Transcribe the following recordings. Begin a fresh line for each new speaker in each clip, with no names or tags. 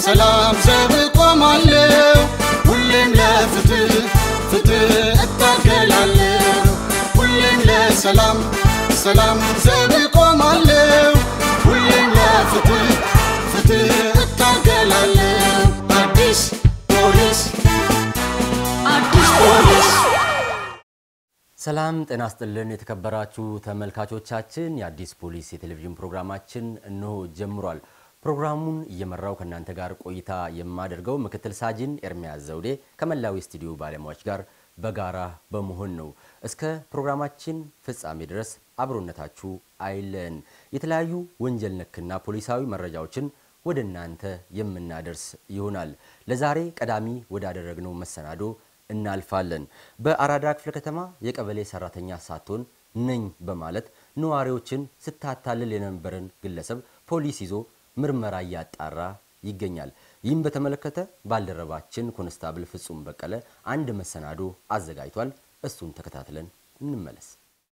ለሰላም ዘብ ቆማለሁ ሁሌም ለፍትህ ፍትህ እታገላለሁ ሁሌም ለሰላም ሰላም ዘብ ቆማለሁ ሁሌም ለፍትህ ፍትህ እታገላለሁ አዲስ ፖሊስ አዲስ ፖሊስ
ሰላም ጤና ስጥልን የተከበራችሁ ተመልካቾቻችን፣ የአዲስ ፖሊስ የቴሌቪዥን ፕሮግራማችን እነሆ ጀምሯል። ፕሮግራሙን እየመራው ከእናንተ ጋር ቆይታ የማደርገው ምክትል ሳጅን ኤርሚያስ ዘውዴ ከመላው ስቱዲዮ ባለሙያዎች ጋር በጋራ በመሆን ነው። እስከ ፕሮግራማችን ፍጻሜ ድረስ አብሮነታችሁ አይለን። የተለያዩ ወንጀል ነክና ፖሊሳዊ መረጃዎችን ወደ እናንተ የምናደርስ ይሆናል። ለዛሬ ቀዳሚ ወዳደረግነው መሰናዶ እናልፋለን። በአራዳ ክፍለ ከተማ የቀበሌ ሰራተኛ ሳትሆን ነኝ በማለት ነዋሪዎችን ስታታልል የነበረን ግለሰብ ፖሊስ ይዞ ምርመራ እያጣራ ይገኛል። ይህም በተመለከተ ባልደረባችን ኮንስታብል ፍጹም በቀለ አንድ መሰናዶ አዘጋጅቷል። እሱን ተከታትለን እንመለስ።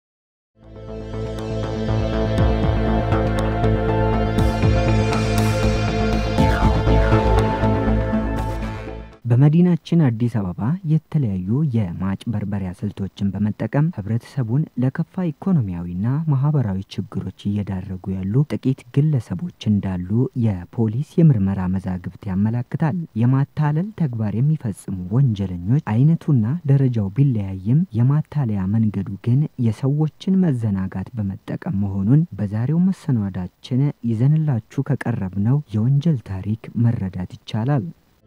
በመዲናችን አዲስ አበባ የተለያዩ የማጭበርበሪያ ስልቶችን በመጠቀም ህብረተሰቡን ለከፋ ኢኮኖሚያዊና ማህበራዊ ችግሮች እየዳረጉ ያሉ ጥቂት ግለሰቦች እንዳሉ የፖሊስ የምርመራ መዛግብት ያመላክታል። የማታለል ተግባር የሚፈጽሙ ወንጀለኞች አይነቱና ደረጃው ቢለያይም የማታለያ መንገዱ ግን የሰዎችን መዘናጋት በመጠቀም መሆኑን በዛሬው መሰናዳችን ይዘንላችሁ ከቀረብነው የወንጀል ታሪክ መረዳት ይቻላል።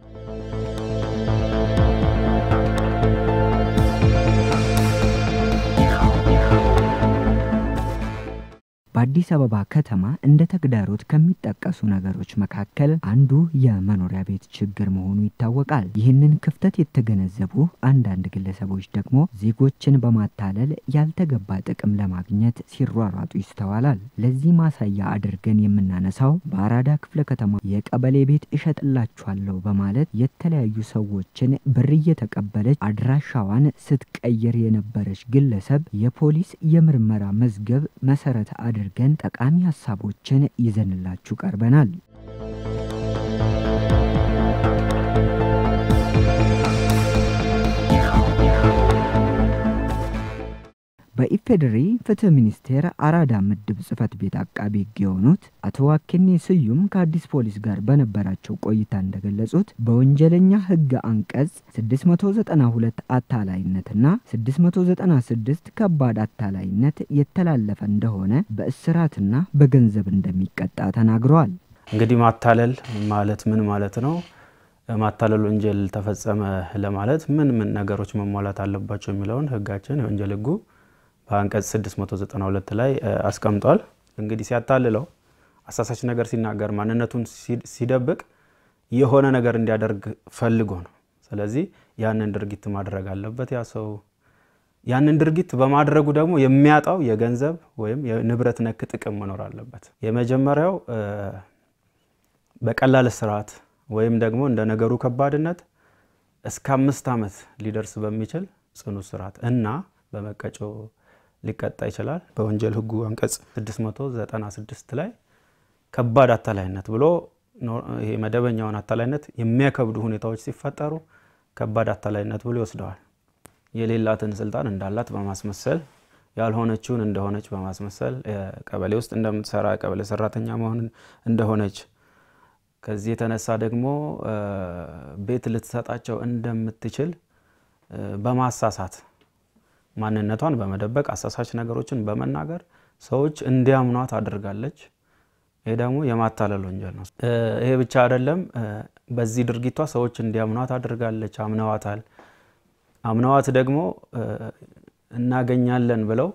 በአዲስ አበባ ከተማ እንደ ተግዳሮት ከሚጠቀሱ ነገሮች መካከል አንዱ የመኖሪያ ቤት ችግር መሆኑ ይታወቃል። ይህንን ክፍተት የተገነዘቡ አንዳንድ ግለሰቦች ደግሞ ዜጎችን በማታለል ያልተገባ ጥቅም ለማግኘት ሲሯሯጡ ይስተዋላል። ለዚህ ማሳያ አድርገን የምናነሳው በአራዳ ክፍለ ከተማ የቀበሌ ቤት እሸጥላችኋለሁ በማለት የተለያዩ ሰዎችን ብር እየተቀበለች አድራሻዋን ስትቀይር የነበረች ግለሰብ የፖሊስ የምርመራ መዝገብ መሰረት አድርገን ጠቃሚ ሀሳቦችን ይዘንላችሁ ቀርበናል። በኢፌዴሪ ፍትህ ሚኒስቴር አራዳ ምድብ ጽህፈት ቤት አቃቢ ህግ የሆኑት አቶ ዋኬኔ ስዩም ከአዲስ ፖሊስ ጋር በነበራቸው ቆይታ እንደገለጹት በወንጀለኛ ህግ አንቀጽ 692 አታላይነትና 696 ከባድ አታላይነት የተላለፈ እንደሆነ በእስራትና በገንዘብ እንደሚቀጣ ተናግረዋል።
እንግዲህ ማታለል ማለት ምን ማለት ነው? ማታለል ወንጀል ተፈጸመ ለማለት ምን ምን ነገሮች መሟላት አለባቸው የሚለውን ህጋችን የወንጀል ህጉ በአንቀጽ 692 ላይ አስቀምጧል። እንግዲህ ሲያታልለው አሳሳች ነገር ሲናገር ማንነቱን ሲደብቅ የሆነ ነገር እንዲያደርግ ፈልጎ ነው። ስለዚህ ያንን ድርጊት ማድረግ አለበት ያ ሰው። ያንን ድርጊት በማድረጉ ደግሞ የሚያጣው የገንዘብ ወይም የንብረት ነክ ጥቅም መኖር አለበት። የመጀመሪያው በቀላል እስራት ወይም ደግሞ እንደ ነገሩ ከባድነት እስከ አምስት ዓመት ሊደርስ በሚችል ጽኑ እስራት እና በመቀጮ ሊቀጣ ይችላል። በወንጀል ህጉ አንቀጽ 696 ላይ ከባድ አታላይነት ብሎ ይሄ መደበኛውን አታላይነት የሚያከብዱ ሁኔታዎች ሲፈጠሩ ከባድ አታላይነት ብሎ ይወስደዋል። የሌላትን ስልጣን እንዳላት በማስመሰል ያልሆነችውን እንደሆነች በማስመሰል ቀበሌ ውስጥ እንደምትሰራ ቀበሌ ሰራተኛ መሆን እንደሆነች ከዚህ የተነሳ ደግሞ ቤት ልትሰጣቸው እንደምትችል በማሳሳት ማንነቷን በመደበቅ አሳሳች ነገሮችን በመናገር ሰዎች እንዲያምኗት አድርጋለች። ይሄ ደግሞ የማታለል ወንጀል ነው። ይሄ ብቻ አይደለም። በዚህ ድርጊቷ ሰዎች እንዲያምኗት አድርጋለች። አምነዋታል። አምነዋት ደግሞ እናገኛለን ብለው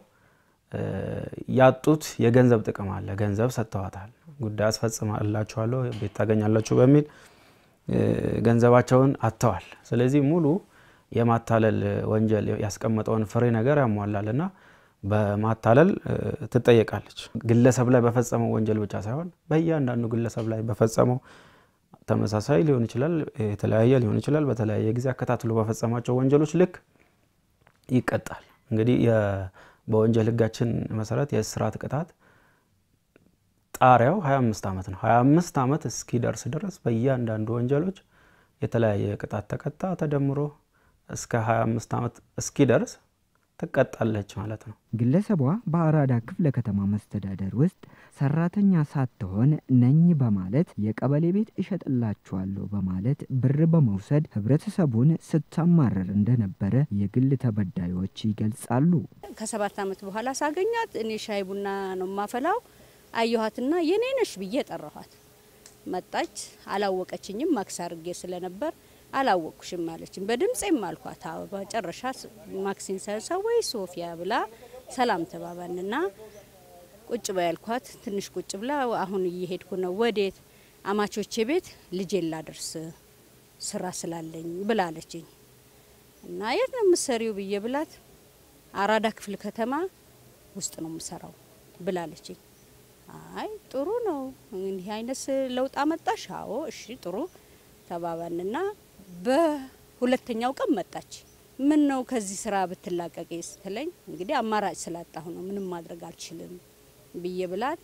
ያጡት የገንዘብ ጥቅም አለ። ገንዘብ ሰጥተዋታል። ጉዳይ አስፈጽማላችኋለሁ፣ ቤት ታገኛላችሁ በሚል ገንዘባቸውን አጥተዋል። ስለዚህ ሙሉ የማታለል ወንጀል ያስቀመጠውን ፍሬ ነገር ያሟላል እና በማታለል ትጠየቃለች። ግለሰብ ላይ በፈጸመው ወንጀል ብቻ ሳይሆን በእያንዳንዱ ግለሰብ ላይ በፈጸመው ተመሳሳይ ሊሆን ይችላል፣ የተለያየ ሊሆን ይችላል። በተለያየ ጊዜ አከታትሎ በፈጸማቸው ወንጀሎች ልክ ይቀጣል። እንግዲህ በወንጀል ሕጋችን መሰረት የእስራት ቅጣት ጣሪያው 25 ዓመት ነው። 25 ዓመት እስኪደርስ ድረስ በእያንዳንዱ ወንጀሎች የተለያየ ቅጣት ተቀጣ ተደምሮ እስከ 25 ዓመት እስኪደርስ ትቀጣለች ማለት ነው።
ግለሰቧ በአራዳ ክፍለ ከተማ መስተዳደር ውስጥ ሰራተኛ ሳትሆን ነኝ በማለት የቀበሌ ቤት እሸጥላችኋለሁ በማለት ብር በመውሰድ ህብረተሰቡን ስታማረር እንደነበረ የግል ተበዳዮች ይገልጻሉ።
ከሰባት ዓመት በኋላ ሳገኛት እኔ ሻይ ቡና ነው ማፈላው አየኋትና የኔ ነሽ ብዬ ጠራኋት። መጣች። አላወቀችኝም። ማክስ አርጌ ስለነበር አላወቅኩሽም አለችኝ። በድምፄም አልኳት። አዎ በጨረሻ ማክሲን ሰሳ ወይ ሶፊያ ብላ ሰላም ተባባንና ቁጭ በይ ያልኳት። ትንሽ ቁጭ ብላ አሁን እየሄድኩ ነው። ወዴት? አማቾቼ ቤት ልጄን ላደርስ ስራ ስላለኝ ብላለችኝ። እና የት ነው የምትሰሪው ብዬ ብላት አራዳ ክፍለ ከተማ ውስጥ ነው የምሰራው ብላለችኝ። አይ ጥሩ ነው እንዲህ አይነት ለውጥ አመጣሽ? አዎ እሺ ጥሩ ተባባንና በሁለተኛው ቀን መጣች። ምን ነው ከዚህ ስራ ብትላቀቂ ስትለኝ እንግዲህ አማራጭ ስላጣሁ ነው ምንም ማድረግ አልችልም ብዬ ብላት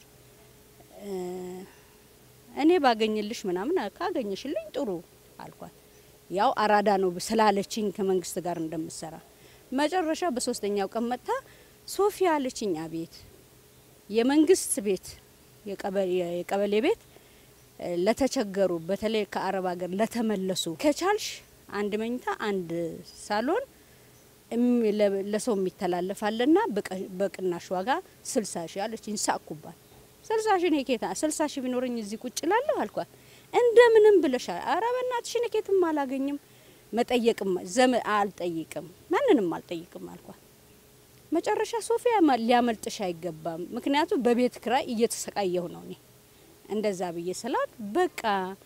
እኔ ባገኝልሽ ምናምን ካገኘሽልኝ ጥሩ አልኳት። ያው አራዳ ነው ስላለችኝ ከመንግስት ጋር እንደምሰራ መጨረሻ በሶስተኛው ቀን መጥታ ሶፊያ አለችኝ። አቤት የመንግስት ቤት የቀበሌ ቤት ለተቸገሩ በተለይ ከአረብ ሀገር ለተመለሱ ከቻልሽ አንድ መኝታ አንድ ሳሎን ለሰው የሚተላለፋለና በቅናሽ ዋጋ ስልሳ ሺ አለችኝ። ሳቅኩባት። ስልሳ ሺ እኔ ኬታ ስልሳ ሺ ቢኖረኝ እዚህ ቁጭ ላለሁ አልኳት። እንደምንም ብለሻል። ኧረ በእናትሽ እኔ ኬትም አላገኝም መጠየቅም ዘመ አልጠይቅም ማንንም አልጠይቅም አልኳት። መጨረሻ ሶፊያ ሊያመልጥሽ አይገባም፣ ምክንያቱም በቤት ክራይ እየተሰቃየሁ ነው እኔ እንደዛ ብዬ ስላት በቃ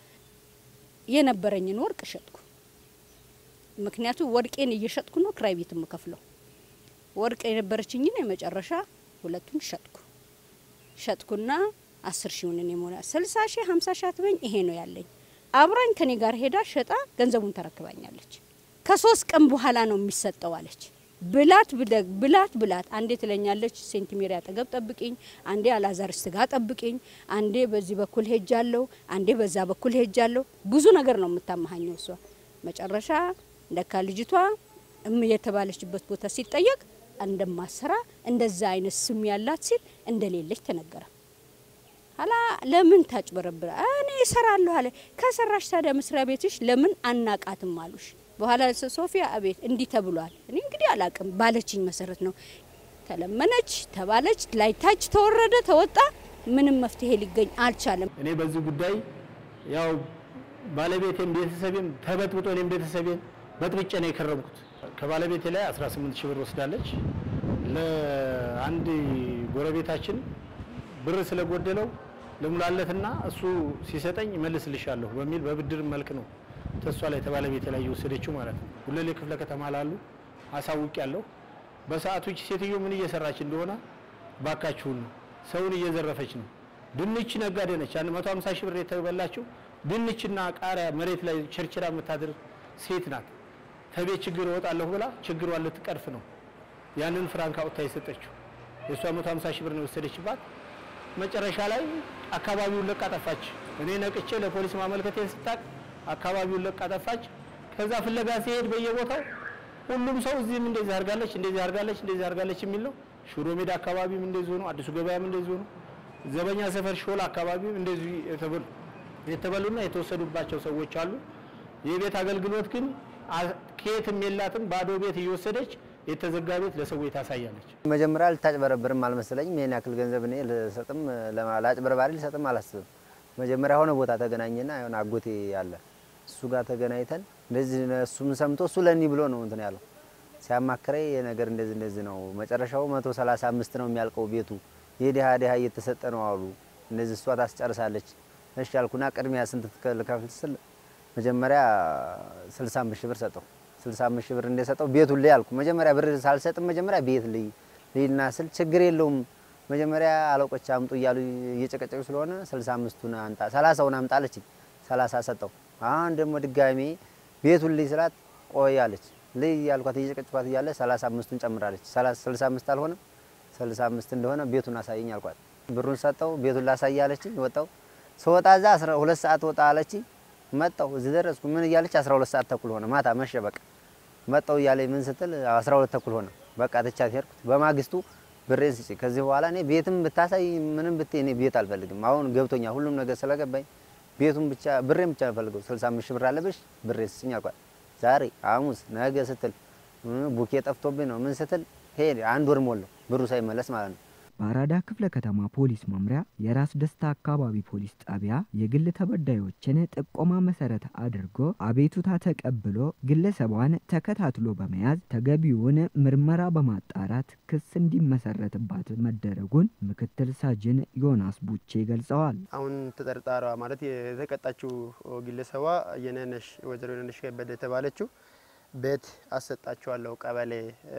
የነበረኝን ወርቅ ሸጥኩ። ምክንያቱም ወርቄን እየሸጥኩ ነው ክራይ ቤት የምከፍለው። ወርቅ የነበረችኝን የመጨረሻ ሁለቱን ሸጥኩ። ሸጥኩና አስር ሺውን እኔ ሞላ ስልሳ ሺህ ሀምሳ ሺህ አትበኝ ይሄ ነው ያለኝ። አብራኝ ከኔ ጋር ሄዳ ሸጣ ገንዘቡን ተረክባኛለች። ከሶስት ቀን በኋላ ነው የሚሰጠው አለች። ብላት ብደግ ብላት ብላት አንዴ ትለኛለች ሴንቲሜሪ አጠገብ ጠብቂኝ፣ አንዴ አላዛር ስጋ ጠብቂኝ፣ አንዴ በዚህ በኩል ሄጃለሁ፣ አንዴ በዛ በኩል ሄጃለሁ። ብዙ ነገር ነው የምታመሀኘው እሷ። መጨረሻ ለካ ልጅቷ እም የተባለችበት ቦታ ሲጠየቅ እንደማሰራ እንደዛ አይነት ስም ያላት ሲል እንደሌለች ተነገረ። ኋላ ለምን ታጭበረብራ? እኔ እሰራለሁ አለ። ከሰራሽ ታዲያ መስሪያ ቤትሽ ለምን አናቃትም አሉሽ? በኋላ ሶፊያ አቤት እንዲህ ተብሏል። እኔ እንግዲህ አላቅም ባለችኝ መሰረት ነው ተለመነች፣ ተባለች፣ ላይታች ተወረደ፣ ተወጣ። ምንም መፍትሄ ሊገኝ አልቻለም።
እኔ በዚህ ጉዳይ ያው ባለቤቴም ቤተሰቤም ተበጥብጦ እኔም ቤተሰቤን በጥብጬ ነው የከረምኩት። ከባለቤቴ ላይ 18 ሺህ ብር ወስዳለች። ለአንድ ጎረቤታችን ብር ስለጎደለው ልሙላለትና እሱ ሲሰጠኝ መልስልሻለሁ በሚል በብድር መልክ ነው ተሷ ላይ ተባለቤቴ ላይ የወሰደችው ማለት ነው። ጉለሌ ክፍለ ከተማ ላሉ አሳውቅ ያለሁ በሰዓቱ ይህች ሴትዮ ምን እየሰራች እንደሆነ ባካችሁን ነው። ሰውን እየዘረፈች ነው። ድንች ነጋዴ ነች። 150 ሺህ ብር የተበላችው ድንችና ቃሪያ መሬት ላይ ቸርችራ የምታድር ሴት ናት። ከቤት ችግር እወጣለሁ ብላ ችግሯን ልትቀርፍ ነው ያንን ፍራንክ አውጥታ የሰጠችው። የእሷ 150 ሺህ ብር ነው የወሰደችባት። መጨረሻ ላይ አካባቢውን ለቃ ጠፋች። እኔ ነቅቼ ለፖሊስ ማመልከቴን ስታቅ አካባቢውን ለቃ ጠፋች። ከዛ ፍለጋ ሲሄድ በየቦታው ሁሉም ሰው እዚህም እንደዚህ አድርጋለች፣ እንደዚህ አድርጋለች፣ እንደዚህ አድርጋለች የሚለው ሽሮ ሜዳ አካባቢም እንደዚህ ሆኖ፣ አዲሱ ገበያም እንደዚህ ሆኖ፣ ዘበኛ ሰፈር ሾላ አካባቢም እንደዚህ የተበሉ የተበሉና የተወሰዱባቸው ሰዎች አሉ። የቤት አገልግሎት ግን ከየትም የላትም። ባዶ ቤት እየወሰደች የተዘጋ ቤት ለሰዎች ታሳያለች።
መጀመሪያ ልታጭበረብርም አልመሰለኝም። ይሄን ያክል ገንዘብ እኔ ልሰጥም ለአጭበርባሪ ልሰጥም አላስብም። መጀመሪያ የሆነ ቦታ ተገናኘና የሆነ አጎቴ አለ እሱ ጋር ተገናኝተን እንደዚህ እሱም ሰምቶ እሱ ለኒ ብሎ ነው እንትን ያለው ሲያማክረኝ የነገር እንደዚህ እንደዚህ ነው መጨረሻው መቶ ሰላሳ አምስት ነው የሚያልቀው ቤቱ የድሃ ድሃ እየተሰጠ ነው አሉ። እንደዚህ እሷ ታስጨርሳለች። እሺ አልኩና ቅድሚያ ስንት ልከፍል ስል መጀመሪያ 65 ሺህ ብር ሰጠው። 65 ሺህ ብር እንደሰጠው ቤቱን ልይ አልኩ። መጀመሪያ ብር ሳልሰጥም መጀመሪያ ቤት ልይ ልይና ስል ችግር የለውም መጀመሪያ አለቆች አምጡ እያሉ እየጨቀጨቁ ስለሆነ 65ቱን አምጣ 30ውን አምጣ አለችኝ። 30 ሰጠው። አሁን ደግሞ ድጋሜ ቤቱን ልይ ስላት ቆይ አለች። ልይ ያልኳት እየጨቀጨቋት እያለ 35ቱን ጨምራለች። 65 አልሆነም 65 እንደሆነ ቤቱን አሳየኝ አልኳት። ብሩን ሰጠው። ቤቱን ላሳይ አለችኝ። ወጣው ስወጣ እዛ አስራ ሁለት ሰዓት ወጣ አለችኝ። መጣው እዚህ ደረስኩ። ምን እያለች 12 ሰዓት ተኩል ሆነ። ማታ መሸ። በቃ መጣው እያለኝ ምን ስትል 12 ተኩል ሆነ። በቃ ትቻት ሄድኩት። በማግስቱ ብሬን ስጪ። ከዚህ በኋላ እኔ ቤትም ብታሳይ ምንም ብትይ እኔ ቤት አልፈልግም። አሁን ገብቶኛል ሁሉም ነገር ስለገባኝ ቤቱን ብቻ ብሬን ብቻ ፈልገው 65 ሺህ ብር አለብሽ ብሬን ስጭኝ አልኳት። ዛሬ ሐሙስ ነገ ስትል ቡኬ ጠፍቶብኝ ነው ምን ስትል ሄደ። አንድ ወር ሞላው ብሩ ሳይመለስ ማለት ነው።
በአራዳ ክፍለ ከተማ ፖሊስ መምሪያ የራስ ደስታ አካባቢ ፖሊስ ጣቢያ የግል ተበዳዮችን ጥቆማ መሰረት አድርጎ አቤቱታ ተቀብሎ ግለሰቧን ተከታትሎ በመያዝ ተገቢውን ምርመራ በማጣራት ክስ እንዲመሰረትባት መደረጉን ምክትል ሳጅን ዮናስ ቡቼ ገልጸዋል።
አሁን ተጠርጣሪዋ ማለት የተቀጣችው ግለሰቧ የነነሽ ወይዘሮ የነነሽ ከበደ የተባለችው ቤት አሰጣችኋለሁ ቀበሌ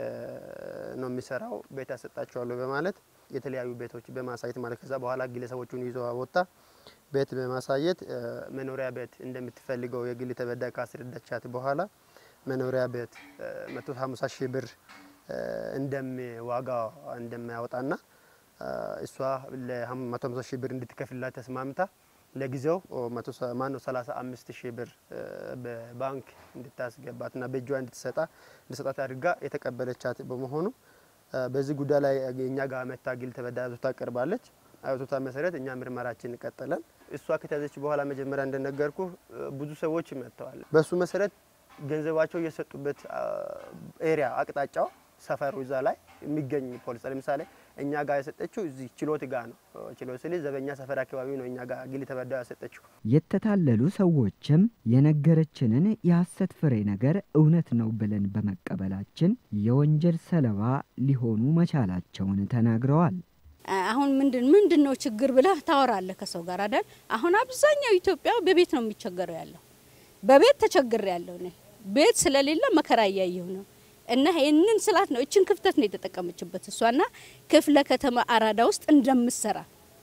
ነው የሚሰራው ቤት አሰጣችኋለሁ በማለት የተለያዩ ቤቶች በማሳየት ማለት ከዛ በኋላ ግለሰቦቹን ይዞ ወጣ። ቤት በማሳየት መኖሪያ ቤት እንደምትፈልገው የግል ተበዳይ ካስረዳቻት በኋላ መኖሪያ ቤት 150 ሺህ ብር እንደሚ ዋጋ እንደሚያወጣና እሷ ለ150 ሺህ ብር እንድትከፍላት ተስማምታ ለጊዜው ማነው 35 ሺህ ብር በባንክ እንድታስገባትና በእጇ እንድትሰጣ እንድትሰጣት አድርጋ የተቀበለቻት በመሆኑ በዚህ ጉዳይ ላይ እኛ ጋር መታ ግል ተበዳይ አቤቱታ ቀርባለች። አቤቱታ መሰረት እኛ ምርመራችን ቀጥለን እሷ ከተያዘች በኋላ መጀመሪያ እንደነገርኩ ብዙ ሰዎች መጥተዋል። በሱ መሰረት ገንዘባቸው የሰጡበት ኤሪያ አቅጣጫው ሰፈሩ እዛ ላይ የሚገኝ ፖሊስ ለምሳሌ እኛ ጋር የሰጠችው እዚህ ችሎት ጋር ነው። ችሎት ስል ዘበኛ ሰፈር አካባቢ ነው እኛ ጋር ግል ተበዳይ ያሰጠችው።
የተታለሉ ሰዎችም የነገረችንን የሐሰት ፍሬ ነገር እውነት ነው ብለን በመቀበላችን የወንጀል ሰለባ ሊሆኑ መቻላቸውን ተናግረዋል።
አሁን ምንድን ምንድን ነው ችግር ብለህ ታወራለህ ከሰው ጋር አይደል? አሁን አብዛኛው ኢትዮጵያ በቤት ነው የሚቸገረው ያለው። በቤት ተቸግር ያለው እኔ ቤት ስለሌለ መከራ እያየሁ ነው። እና ይህንን ስላት ነው እችን ክፍተት ነው የተጠቀመችበት እሷና ክፍለ ከተማ አራዳ ውስጥ እንደምሰራ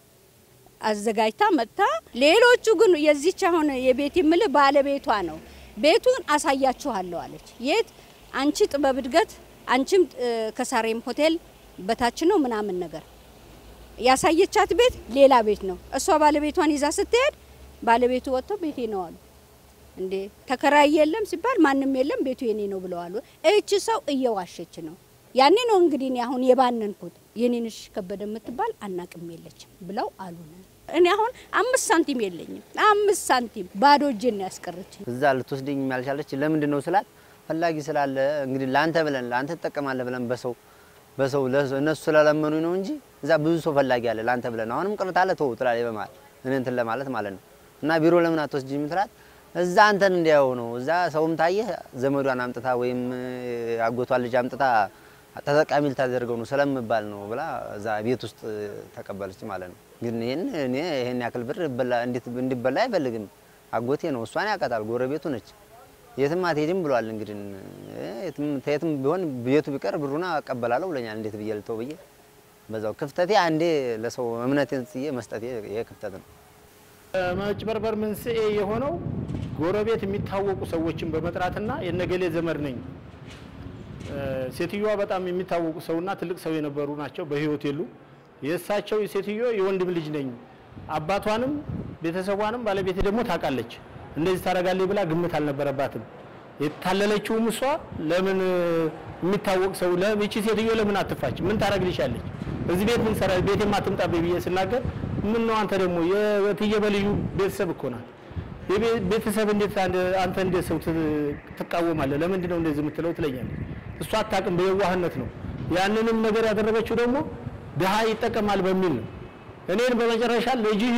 አዘጋጅታ መጥታ። ሌሎቹ ግን የዚች አሁን የቤት የምልህ ባለቤቷ ነው። ቤቱን አሳያችኋለሁ አለች። የት አንቺ ጥበብ እድገት፣ አንቺም ከሳሬም ሆቴል በታች ነው ምናምን ነገር ያሳየቻት ቤት ሌላ ቤት ነው። እሷ ባለቤቷን ይዛ ስትሄድ ባለቤቱ ወጥተው ቤቴ ነው አሉ። እንዴ ተከራይ የለም ሲባል ማንም የለም ቤቱ የኔ ነው ብለዋል። እቺ ሰው እየዋሸች ነው። ያኔ ነው እንግዲህ እኔ አሁን የባነንኩት የኔንሽ ከበደ የምትባል አናቅም የለችም ብለው አሉ። እኔ አሁን አምስት ሳንቲም የለኝም። አምስት ሳንቲም ባዶ እጄን ነው ያስቀረችኝ።
እዛ ልትወስደኝ ያልቻለች ለምንድን ነው ስላት ፈላጊ ስላለ እንግዲህ ለአንተ ብለን ለአንተ ትጠቀማለህ ብለን በሰው በሰው እነሱ ስለለመኑኝ ነው እንጂ እዛ ብዙ ሰው ፈላጊ አለ ለአንተ ብለን አሁንም ቅርት አለ ተው ትላለች በማለት እኔ እንትን ለማለት ማለት ነው። እና ቢሮ ለምን አትወስጂም ትላት እዛ አንተን እንዲያው ነው እዛ ሰውም ታየህ ዘመዷን አምጥታ ወይም አጎቷን ልጅ አምጥታ ተጠቃሚ ልታደርገው ነው ስለምባል ነው ብላ እዛ ቤት ውስጥ ተቀበለች ማለት ነው። ግን ይህን እኔ ይህን ያክል ብር እንዲበላ አይፈልግም። አጎቴ ነው፣ እሷን ያውቃታል፣ ጎረቤቱ ነች። የትም አትሄድም ብሏል። እንግዲህ የትም ቢሆን ቤቱ ቢቀር ብሩና አቀበላለሁ ብለኛል። እንዴት ብዬ ልተው ብዬ በዛው ክፍተቴ አንዴ ለሰው እምነቴን ጽዬ መስጠቴ ይሄ ክፍተት ነው።
መጭበርበር መንስኤ የሆነው ጎረቤት የሚታወቁ ሰዎችን በመጥራትና የነገሌ ዘመድ ነኝ። ሴትዮዋ በጣም የሚታወቁ ሰውና ትልቅ ሰው የነበሩ ናቸው። በህይወት የሉ። የእሳቸው ሴትዮ የወንድም ልጅ ነኝ፣ አባቷንም ቤተሰቧንም ባለቤቴ ደግሞ ታውቃለች። እንደዚህ ታደርጋለች ብላ ግምት አልነበረባትም። የታለለችውም እሷ ለምን የሚታወቅ ሰው ይቺ ሴትዮ ለምን አትፋች? ምን ታደርግልሻለች? እዚህ ቤት ምን ሰራ ቤቴም አትምጣብኝ ብዬ ስናገር ምን ነው አንተ ደግሞ የእትዬ በልዩ ቤተሰብ እኮ ናት። ቤተሰብ እንዴት አንተ እንዴት ሰው ትቃወማለህ? ለምንድን ነው እንደዚህ የምትለው ትለኛለች። እሷ አታውቅም፣ በየዋህነት ነው። ያንንም ነገር ያደረገችው ደግሞ ድሀ ይጠቀማል በሚል ነው። እኔን በመጨረሻ ልጅህ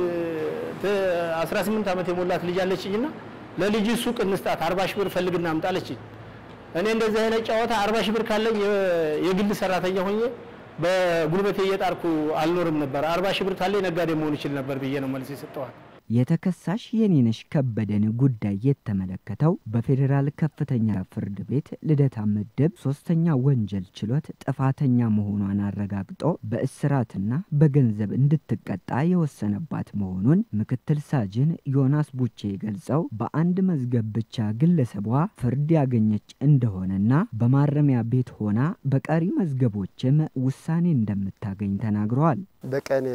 18 ዓመት የሞላት ልጅ አለችኝና ለልጅ ሱቅ እንስጣት 40 ሺህ ብር ፈልግና አምጣለችኝ። እኔ እንደዚህ አይነት ጨዋታ 40 ሺህ ብር ካለኝ የግል ሰራተኛ ሆኜ በጉልበቴ እየጣርኩ አልኖርም ነበር። 40 ሺህ ብር ካለኝ ነጋዴ መሆን ይችል ነበር ብዬ ነው መልስ የሰጠዋል።
የተከሳሽ የኔነሽ ከበደን ጉዳይ የተመለከተው በፌዴራል ከፍተኛ ፍርድ ቤት ልደታ ምድብ ሶስተኛ ወንጀል ችሎት ጥፋተኛ መሆኗን አረጋግጦ በእስራትና በገንዘብ እንድትቀጣ የወሰነባት መሆኑን ምክትል ሳጅን ዮናስ ቡቼ ገልጸው በአንድ መዝገብ ብቻ ግለሰቧ ፍርድ ያገኘች እንደሆነና በማረሚያ ቤት ሆና በቀሪ መዝገቦችም ውሳኔ እንደምታገኝ ተናግረዋል።
በቀን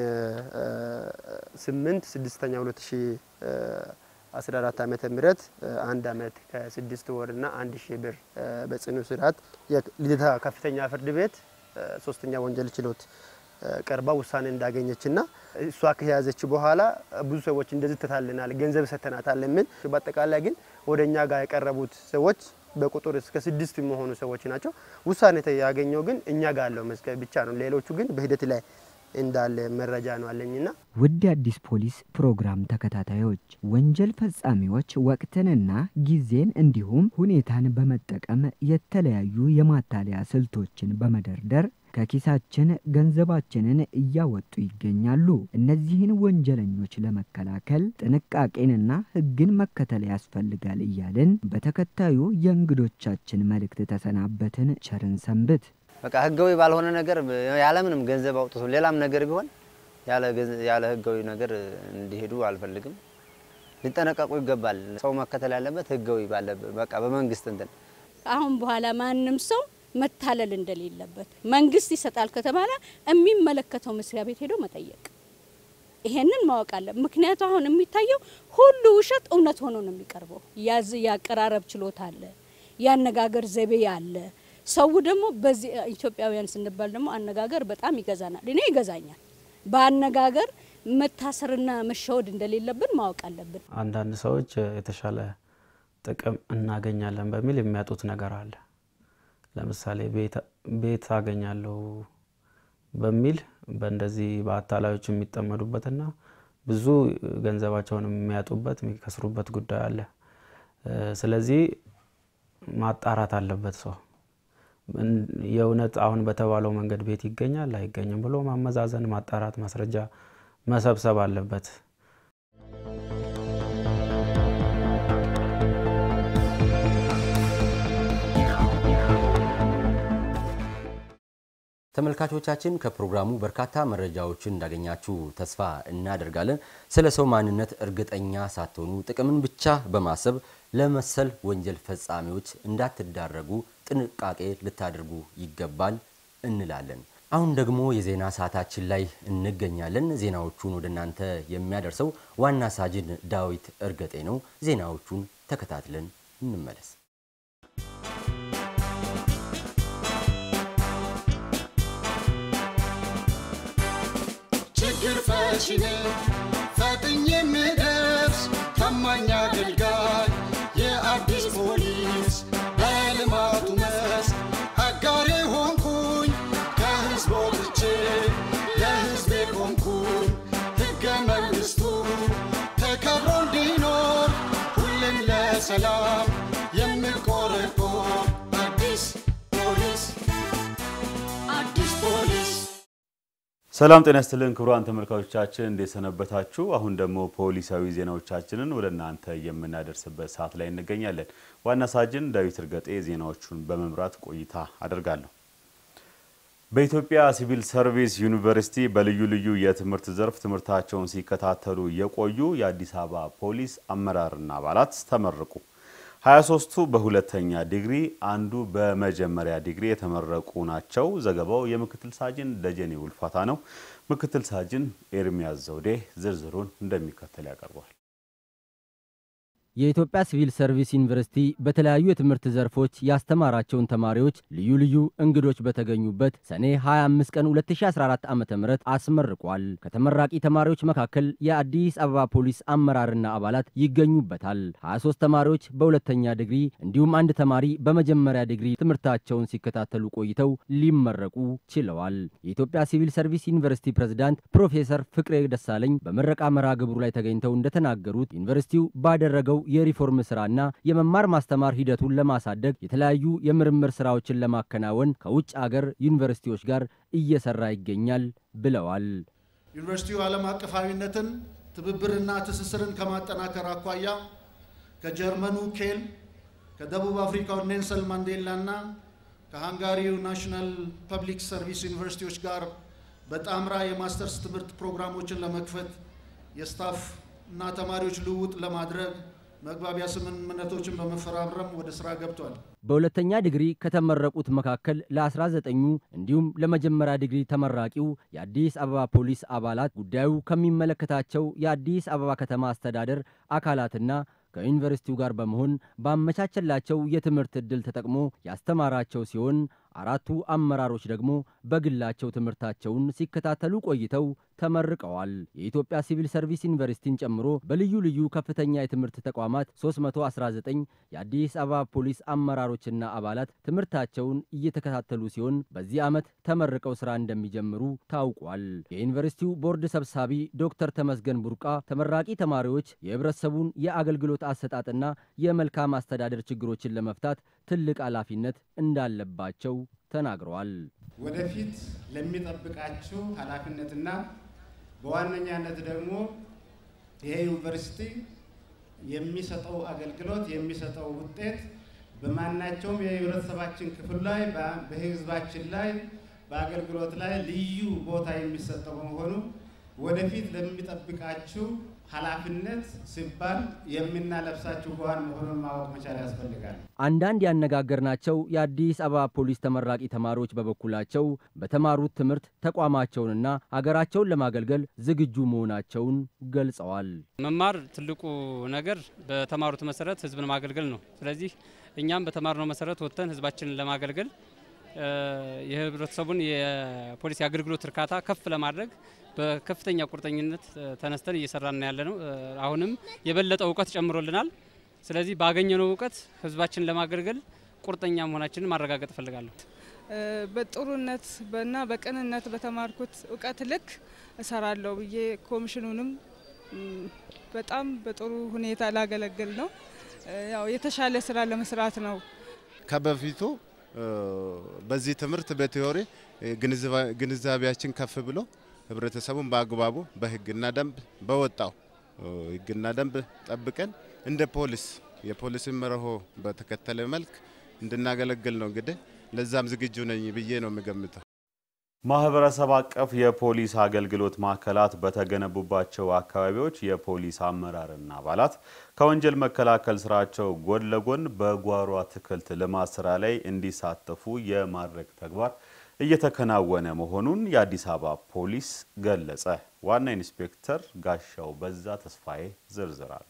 ስምንት ስድስተኛ ሁለት ሺ አስራ አራት ዓመተ ምህረት አንድ አመት ከስድስት ወርና አንድ ሺህ ብር በጽኑ እስራት የልደታ ከፍተኛ ፍርድ ቤት ሶስተኛ ወንጀል ችሎት ቀርባ ውሳኔ እንዳገኘችና እሷ ከያዘች በኋላ ብዙ ሰዎች እንደዚህ ትታልናል፣ ገንዘብ ሰተናታል የሚል በአጠቃላይ ግን ወደ እኛ ጋር የቀረቡት ሰዎች በቁጥር እስከ ስድስት የሚሆኑ ሰዎች ናቸው። ውሳኔ ያገኘው ግን እኛ ጋር ያለው መዝገብ ብቻ ነው። ሌሎቹ ግን በሂደት ላይ እንዳለ መረጃ ነው አለኝና
ውድ የአዲስ ፖሊስ ፕሮግራም ተከታታዮች ወንጀል ፈጻሚዎች ወቅትንና ጊዜን እንዲሁም ሁኔታን በመጠቀም የተለያዩ የማታለያ ስልቶችን በመደርደር ከኪሳችን ገንዘባችንን እያወጡ ይገኛሉ። እነዚህን ወንጀለኞች ለመከላከል ጥንቃቄንና ሕግን መከተል ያስፈልጋል እያልን በተከታዩ የእንግዶቻችን መልእክት ተሰናበትን። ቸርን ሰንብት።
በቃ ህጋዊ ባልሆነ ነገር ያለምንም ገንዘብ አውጥቶ ሌላም ነገር ቢሆን ያለ ህጋዊ ነገር እንዲሄዱ አልፈልግም። ሊጠነቀቁ ይገባል። ሰው መከተል ያለበት ህጋዊ ባለበት በቃ በመንግስት እንትን
አሁን በኋላ ማንም ሰው መታለል እንደሌለበት መንግስት ይሰጣል ከተባለ የሚመለከተው መስሪያ ቤት ሄዶ መጠየቅ ይሄንን ማወቅ አለ። ምክንያቱ አሁን የሚታየው ሁሉ ውሸት እውነት ሆኖ ነው የሚቀርበው። ያዝ ያቀራረብ ችሎታ አለ፣ ያነጋገር ዘይቤ አለ። ሰው ደግሞ በዚህ ኢትዮጵያውያን ስንባል ደግሞ አነጋገር በጣም ይገዛናል። እኔ ይገዛኛል። በአነጋገር መታሰርና መሸወድ እንደሌለብን ማወቅ አለብን።
አንዳንድ ሰዎች የተሻለ ጥቅም እናገኛለን በሚል የሚያጡት ነገር አለ። ለምሳሌ ቤት አገኛለሁ በሚል በእንደዚህ በአታላዮች የሚጠመዱበትና ብዙ ገንዘባቸውን የሚያጡበት የሚከስሩበት ጉዳይ አለ። ስለዚህ ማጣራት አለበት ሰው የእውነት አሁን በተባለው መንገድ ቤት ይገኛል አይገኝም ብሎ ማመዛዘን፣ ማጣራት፣ ማስረጃ መሰብሰብ አለበት።
ተመልካቾቻችን ከፕሮግራሙ በርካታ መረጃዎችን እንዳገኛችሁ ተስፋ እናደርጋለን። ስለ ሰው ማንነት እርግጠኛ ሳትሆኑ ጥቅምን ብቻ በማሰብ ለመሰል ወንጀል ፈጻሚዎች እንዳትዳረጉ ጥንቃቄ ልታደርጉ ይገባል እንላለን። አሁን ደግሞ የዜና ሰዓታችን ላይ እንገኛለን። ዜናዎቹን ወደ እናንተ የሚያደርሰው ዋና ሳጅን ዳዊት እርገጤ ነው። ዜናዎቹን ተከታትለን እንመለስ።
ችግር ፈቺ ነኝ ፈጥኜ የምደርስ ታማኝ አገልጋይ የአዲስ ፖሊስ በልማቱ መስክ አጋሬ ሆንኩኝ ከህዝብ ወጥቼ ለህዝቤ ቆምኩኝ ሕገ መንግሥቱ ተከብሮ እንዲኖር ሁሌም ለሰላም የምቆረቆር አዲስ ፖሊስ አዲስ ፖሊስ
ሰላም ጤና ይስጥልን ክቡራን ተመልካቾቻችን እንዴት ሰነበታችሁ? አሁን ደግሞ ፖሊሳዊ ዜናዎቻችንን ወደ እናንተ የምናደርስበት ሰዓት ላይ እንገኛለን። ዋና ሳጅን ዳዊት እርገጤ ዜናዎቹን በመምራት ቆይታ አደርጋለሁ። በኢትዮጵያ ሲቪል ሰርቪስ ዩኒቨርሲቲ በልዩ ልዩ የትምህርት ዘርፍ ትምህርታቸውን ሲከታተሉ የቆዩ የአዲስ አበባ ፖሊስ አመራርና አባላት ተመረቁ። 23ቱ በሁለተኛ ዲግሪ፣ አንዱ በመጀመሪያ ዲግሪ የተመረቁ ናቸው። ዘገባው የምክትል ሳጅን ደጀኔ ውልፋታ ነው። ምክትል ሳጅን ኤርሚያስ ዘውዴ ዝርዝሩን እንደሚከተል ያቀርባል።
የኢትዮጵያ ሲቪል ሰርቪስ ዩኒቨርሲቲ በተለያዩ የትምህርት ዘርፎች ያስተማራቸውን ተማሪዎች ልዩ ልዩ እንግዶች በተገኙበት ሰኔ 25 ቀን 2014 ዓ ም አስመርቋል። ከተመራቂ ተማሪዎች መካከል የአዲስ አበባ ፖሊስ አመራርና አባላት ይገኙበታል። 23 ተማሪዎች በሁለተኛ ዲግሪ እንዲሁም አንድ ተማሪ በመጀመሪያ ዲግሪ ትምህርታቸውን ሲከታተሉ ቆይተው ሊመረቁ ችለዋል። የኢትዮጵያ ሲቪል ሰርቪስ ዩኒቨርሲቲ ፕሬዝዳንት ፕሮፌሰር ፍቅሬ ደሳለኝ በምረቃ መርሃ ግብሩ ላይ ተገኝተው እንደተናገሩት ዩኒቨርሲቲው ባደረገው የሪፎርም ስራና የመማር ማስተማር ሂደቱን ለማሳደግ የተለያዩ የምርምር ስራዎችን ለማከናወን ከውጭ አገር ዩኒቨርሲቲዎች ጋር እየሰራ ይገኛል ብለዋል።
ዩኒቨርሲቲው ዓለም አቀፋዊነትን ትብብርና ትስስርን ከማጠናከር አኳያ ከጀርመኑ ኬል፣ ከደቡብ አፍሪካው ኔልሰን ማንዴላ እና ከሃንጋሪው ናሽናል ፐብሊክ ሰርቪስ ዩኒቨርሲቲዎች ጋር በጣምራ የማስተርስ ትምህርት ፕሮግራሞችን ለመክፈት የስታፍ እና ተማሪዎች ልውውጥ ለማድረግ መግባቢያ ስምምነቶችን በመፈራረም ወደ ስራ ገብቷል።
በሁለተኛ ዲግሪ ከተመረቁት መካከል ለ19ኙ እንዲሁም ለመጀመሪያ ዲግሪ ተመራቂው የአዲስ አበባ ፖሊስ አባላት ጉዳዩ ከሚመለከታቸው የአዲስ አበባ ከተማ አስተዳደር አካላትና ከዩኒቨርሲቲው ጋር በመሆን ባመቻቸላቸው የትምህርት ዕድል ተጠቅሞ ያስተማራቸው ሲሆን አራቱ አመራሮች ደግሞ በግላቸው ትምህርታቸውን ሲከታተሉ ቆይተው ተመርቀዋል። የኢትዮጵያ ሲቪል ሰርቪስ ዩኒቨርሲቲን ጨምሮ በልዩ ልዩ ከፍተኛ የትምህርት ተቋማት 319 የአዲስ አበባ ፖሊስ አመራሮችና አባላት ትምህርታቸውን እየተከታተሉ ሲሆን በዚህ ዓመት ተመርቀው ስራ እንደሚጀምሩ ታውቋል። የዩኒቨርሲቲው ቦርድ ሰብሳቢ ዶክተር ተመስገን ቡርቃ ተመራቂ ተማሪዎች የህብረተሰቡን የአገልግሎት አሰጣጥና የመልካም አስተዳደር ችግሮችን ለመፍታት ትልቅ ኃላፊነት እንዳለባቸው ተናግረዋል።
ወደፊት ለሚጠብቃችሁ ኃላፊነትና በዋነኛነት ደግሞ ይሄ ዩኒቨርሲቲ የሚሰጠው አገልግሎት የሚሰጠው ውጤት በማናቸውም የህብረተሰባችን ክፍል ላይ በህዝባችን ላይ በአገልግሎት ላይ ልዩ ቦታ የሚሰጠው በመሆኑ ወደፊት ለሚጠብቃችሁ ኃላፊነት ሲባል የምናለብሳችሁ ጓን መሆኑን ማወቅ መቻል ያስፈልጋል።
አንዳንድ ያነጋገርናቸው የአዲስ አበባ ፖሊስ ተመራቂ ተማሪዎች በበኩላቸው በተማሩት ትምህርት ተቋማቸውንና ሀገራቸውን ለማገልገል ዝግጁ መሆናቸውን ገልጸዋል።
መማር ትልቁ ነገር በተማሩት መሰረት ህዝብን ማገልገል ነው። ስለዚህ እኛም በተማርነው መሰረት ወጥተን ህዝባችንን ለማገልገል የህብረተሰቡን የፖሊስ የአገልግሎት እርካታ ከፍ ለማድረግ በከፍተኛ ቁርጠኝነት ተነስተን እየሰራን ያለ ነው። አሁንም የበለጠ እውቀት ጨምሮልናል። ስለዚህ ባገኘነው እውቀት ህዝባችንን ለማገልገል ቁርጠኛ መሆናችንን ማረጋገጥ እፈልጋለሁ።
በጥሩነት እና በቅንነት በተማርኩት እውቀት ልክ እሰራለሁ ብዬ ኮሚሽኑንም በጣም በጥሩ ሁኔታ ላገለግል ነው። ያው የተሻለ ስራ ለመስራት ነው።
ከበፊቱ በዚህ ትምህርት በቴዎሪ ግንዛቤያችን ከፍ ብሎ ህብረተሰቡን በአግባቡ በህግና ደንብ በወጣው ህግና ደንብ ጠብቀን እንደ ፖሊስ የፖሊስን መርሆ በተከተለ መልክ እንድናገለግል ነው። እንግዲህ ለዛም ዝግጁ ነኝ ብዬ ነው የምገምተው።
ማህበረሰብ አቀፍ የፖሊስ አገልግሎት ማዕከላት በተገነቡባቸው አካባቢዎች የፖሊስ አመራርና አባላት ከወንጀል መከላከል ስራቸው ጎን ለጎን በጓሮ አትክልት ልማት ስራ ላይ እንዲሳተፉ የማድረግ ተግባር እየተከናወነ መሆኑን የአዲስ አበባ ፖሊስ ገለጸ። ዋና ኢንስፔክተር ጋሻው በዛ ተስፋዬ ዝርዝራል።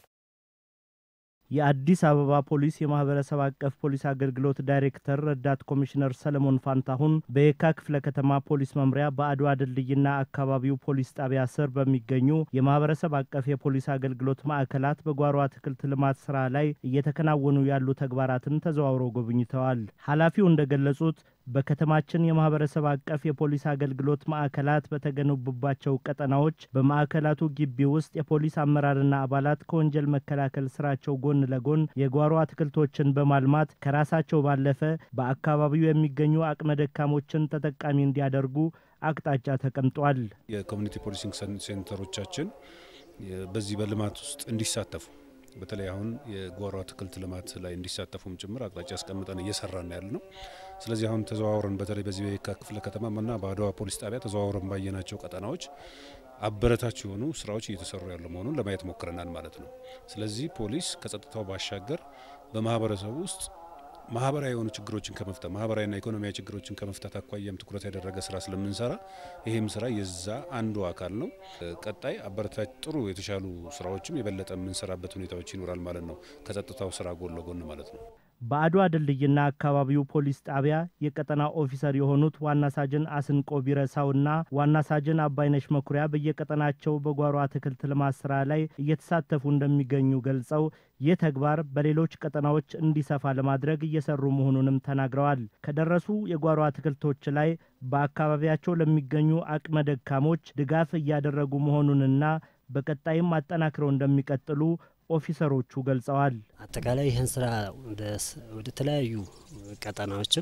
የአዲስ አበባ ፖሊስ የማህበረሰብ አቀፍ ፖሊስ አገልግሎት ዳይሬክተር ረዳት ኮሚሽነር ሰለሞን ፋንታሁን በየካ ክፍለ ከተማ ፖሊስ መምሪያ በአድዋ ድልድይና አካባቢው ፖሊስ ጣቢያ ስር በሚገኙ የማህበረሰብ አቀፍ የፖሊስ አገልግሎት ማዕከላት በጓሮ አትክልት ልማት ስራ ላይ እየተከናወኑ ያሉ ተግባራትን ተዘዋውረው ጎብኝተዋል። ኃላፊው እንደገለጹት በከተማችን የማህበረሰብ አቀፍ የፖሊስ አገልግሎት ማዕከላት በተገነቡባቸው ቀጠናዎች በማዕከላቱ ግቢ ውስጥ የፖሊስ አመራርና አባላት ከወንጀል መከላከል ስራቸው ጎን ለጎን የጓሮ አትክልቶችን በማልማት ከራሳቸው ባለፈ በአካባቢው የሚገኙ አቅመ ደካሞችን ተጠቃሚ እንዲያደርጉ አቅጣጫ ተቀምጧል።
የኮሚኒቲ ፖሊሲንግ ሴንተሮቻችን በዚህ በልማት ውስጥ እንዲሳተፉ በተለይ አሁን የጓሮ አትክልት ልማት ላይ እንዲሳተፉም ጭምር አቅጣጫ አስቀምጠን እየሰራን ያለ ነው። ስለዚህ አሁን ተዘዋውረን በተለይ በዚህ በየካ ክፍለ ከተማና በአድዋ ፖሊስ ጣቢያ ተዘዋውረን ባየናቸው ቀጠናዎች አበረታች የሆኑ ስራዎች እየተሰሩ ያሉ መሆኑን ለማየት ሞክረናል ማለት ነው። ስለዚህ ፖሊስ ከጸጥታው ባሻገር በማህበረሰቡ ውስጥ ማህበራዊ የሆኑ ችግሮችን ከመፍታት ማህበራዊና ኢኮኖሚያዊ ችግሮችን ከመፍታት አኳያም ትኩረት ያደረገ ስራ ስለምንሰራ ይህም ስራ የዛ አንዱ አካል ነው። ቀጣይ አበረታች ጥሩ የተሻሉ ስራዎችም የበለጠ የምንሰራበት ሁኔታዎች ይኖራል ማለት ነው። ከጸጥታው ስራ ጎን ለጎን ማለት ነው።
በአድዋ ድልድይና አካባቢው ፖሊስ ጣቢያ የቀጠና ኦፊሰር የሆኑት ዋና ሳጅን አስንቆ ቢረሳውና ዋና ሳጅን አባይነሽ መኩሪያ በየቀጠናቸው በጓሮ አትክልት ልማት ስራ ላይ እየተሳተፉ እንደሚገኙ ገልጸው ይህ ተግባር በሌሎች ቀጠናዎች እንዲሰፋ ለማድረግ እየሰሩ መሆኑንም ተናግረዋል። ከደረሱ የጓሮ አትክልቶች ላይ በአካባቢያቸው ለሚገኙ አቅመ ደካሞች ድጋፍ እያደረጉ መሆኑንና በቀጣይም አጠናክረው እንደሚቀጥሉ ኦፊሰሮቹ ገልጸዋል።
አጠቃላይ ይህን ስራ ወደ ተለያዩ ቀጠናዎችም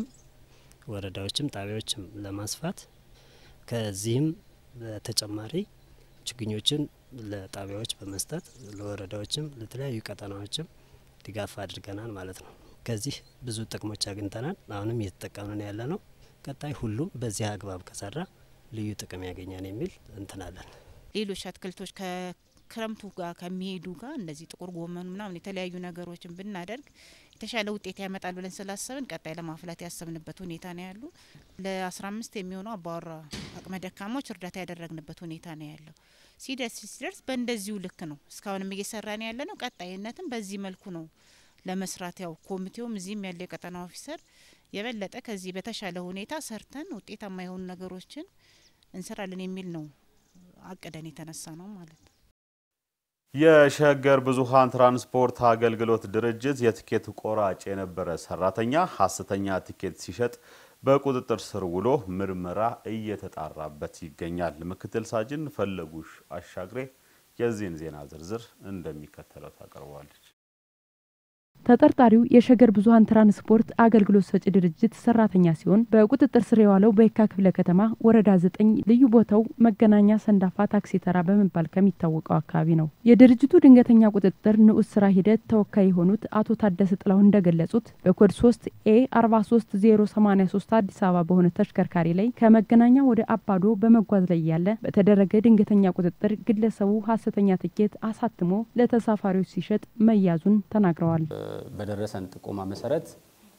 ወረዳዎችም ጣቢያዎችም ለማስፋት ከዚህም በተጨማሪ ችግኞችን ለጣቢያዎች በመስጠት ለወረዳዎችም ለተለያዩ ቀጠናዎችም ድጋፍ አድርገናል ማለት ነው። ከዚህ ብዙ ጥቅሞች አግኝተናል። አሁንም እየተጠቀምን ያለ ነው። ቀጣይ ሁሉም በዚህ አግባብ ከሰራ ልዩ ጥቅም ያገኛል የሚል እንትናለን።
ሌሎች አትክልቶች ከክረምቱ ጋር ከሚሄዱ ጋር እንደዚህ ጥቁር ጎመኑ ምናምን የተለያዩ ነገሮችን ብናደርግ የተሻለ ውጤት ያመጣል ብለን ስላሰብን ቀጣይ ለማፍላት ያሰብንበት ሁኔታ ነው ያሉ። ለአስራ አምስት የሚሆኑ አባወራ አቅመ ደካሞች እርዳታ ያደረግንበት ሁኔታ ነው ያለው። ሲደርስ ሲደርስ በእንደዚሁ ልክ ነው እስካሁንም እየሰራን ያለ ነው። ቀጣይነትም በዚህ መልኩ ነው ለመስራት ያው ኮሚቴውም እዚህም ያለ የቀጠና ኦፊሰር የበለጠ ከዚህ በተሻለ ሁኔታ ሰርተን ውጤታማ የሆኑ ነገሮችን እንሰራለን የሚል ነው አቅደን የተነሳ ነው ማለት ነው።
የሸገር ብዙሃን ትራንስፖርት አገልግሎት ድርጅት የትኬት ቆራጭ የነበረ ሰራተኛ ሐሰተኛ ትኬት ሲሸጥ በቁጥጥር ስር ውሎ ምርመራ እየተጣራበት ይገኛል። ምክትል ሳጅን ፈለጉሽ አሻግሬ የዚህን ዜና ዝርዝር እንደሚከተለው ታቀርበዋለች።
ተጠርጣሪው የሸገር ብዙኃን ትራንስፖርት አገልግሎት ሰጪ ድርጅት ሰራተኛ ሲሆን በቁጥጥር ስር የዋለው በየካ ክፍለ ከተማ ወረዳ ዘጠኝ ልዩ ቦታው መገናኛ ሰንዳፋ ታክሲ ተራ በመባል ከሚታወቀው አካባቢ ነው። የድርጅቱ ድንገተኛ ቁጥጥር ንዑስ ስራ ሂደት ተወካይ የሆኑት አቶ ታደሰ ጥላሁን እንደገለጹት በኮድ 3 ኤ 43083 አዲስ አበባ በሆነ ተሽከርካሪ ላይ ከመገናኛ ወደ አባዶ በመጓዝ ላይ ያለ በተደረገ ድንገተኛ ቁጥጥር ግለሰቡ ሀሰተኛ ትኬት አሳትሞ ለተሳፋሪዎች ሲሸጥ መያዙን ተናግረዋል።
በደረሰን ጥቆማ መሰረት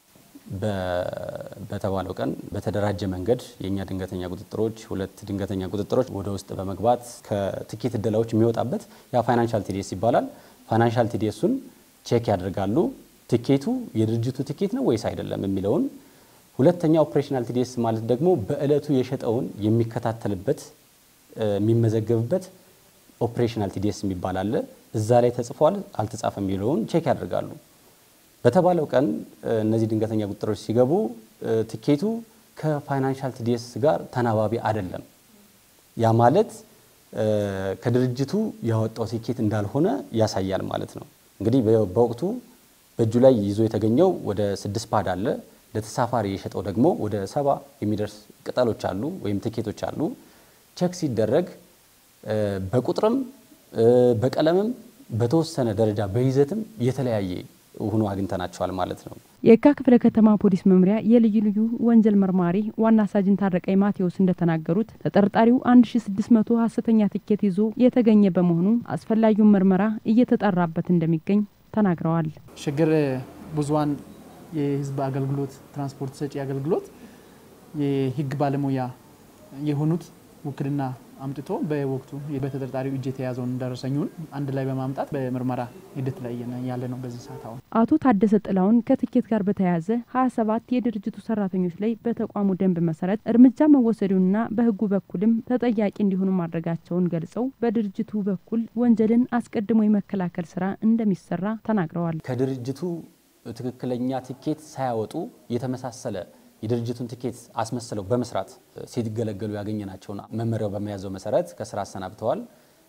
በተባለው ቀን በተደራጀ መንገድ የእኛ ድንገተኛ ቁጥጥሮች ሁለት ድንገተኛ ቁጥጥሮች ወደ ውስጥ በመግባት ከትኬት እደላዎች የሚወጣበት ያ ፋይናንሻል ቲዲኤስ ይባላል። ፋይናንሻል ቲዲኤሱን ቼክ ያደርጋሉ። ትኬቱ የድርጅቱ ትኬት ነው ወይስ አይደለም የሚለውን። ሁለተኛ ኦፕሬሽናል ቲዲኤስ ማለት ደግሞ በእለቱ የሸጠውን የሚከታተልበት የሚመዘገብበት ኦፕሬሽናል ቲዲኤስ የሚባል አለ። እዛ ላይ ተጽፏል አልተጻፈም የሚለውን ቼክ ያደርጋሉ። በተባለው ቀን እነዚህ ድንገተኛ ቁጥጥሮች ሲገቡ ትኬቱ ከፋይናንሻል ቲዲኤስ ጋር ተናባቢ አይደለም። ያ ማለት ከድርጅቱ ያወጣው ትኬት እንዳልሆነ ያሳያል ማለት ነው። እንግዲህ በወቅቱ በእጁ ላይ ይዞ የተገኘው ወደ ስድስት ፓድ አለ። ለተሳፋሪ የሸጠው ደግሞ ወደ ሰባ የሚደርስ ቅጠሎች አሉ ወይም ትኬቶች አሉ። ቼክ ሲደረግ በቁጥርም በቀለምም በተወሰነ ደረጃ በይዘትም የተለያየ ሆኖ አግኝተናቸዋል ማለት ነው።
የካ ክፍለ ከተማ ፖሊስ መምሪያ የልዩ ልዩ ወንጀል መርማሪ ዋና ሳጅን ታረቀኝ ማቴዎስ እንደተናገሩት ተጠርጣሪው 1600 ሀሰተኛ ትኬት ይዞ የተገኘ በመሆኑ አስፈላጊውን ምርመራ እየተጣራበት እንደሚገኝ ተናግረዋል።
ሸገር ብዙኃን የህዝብ አገልግሎት ትራንስፖርት ሰጪ አገልግሎት የህግ ባለሙያ የሆኑት ውክልና አምጥቶ በወቅቱ በተጠርጣሪው እጅ የተያዘውን ደረሰኙን አንድ ላይ በማምጣት በምርመራ ሂደት ላይ ያለ ነው። በዚህ ሰዓት አሁን
አቶ ታደሰ ጥላውን ከትኬት ጋር በተያያዘ 27 የድርጅቱ ሰራተኞች ላይ በተቋሙ ደንብ መሰረት እርምጃ መወሰዱንና በህጉ በኩልም ተጠያቂ እንዲሆኑ ማድረጋቸውን ገልጸው በድርጅቱ በኩል ወንጀልን አስቀድሞ የመከላከል ስራ እንደሚሰራ ተናግረዋል።
ከድርጅቱ ትክክለኛ ትኬት ሳያወጡ የተመሳሰለ የድርጅቱን ትኬት አስመስለው በመስራት ሲገለገሉ ያገኘናቸውን መመሪያው በመያዘው መሰረት ከስራ አሰናብተዋል።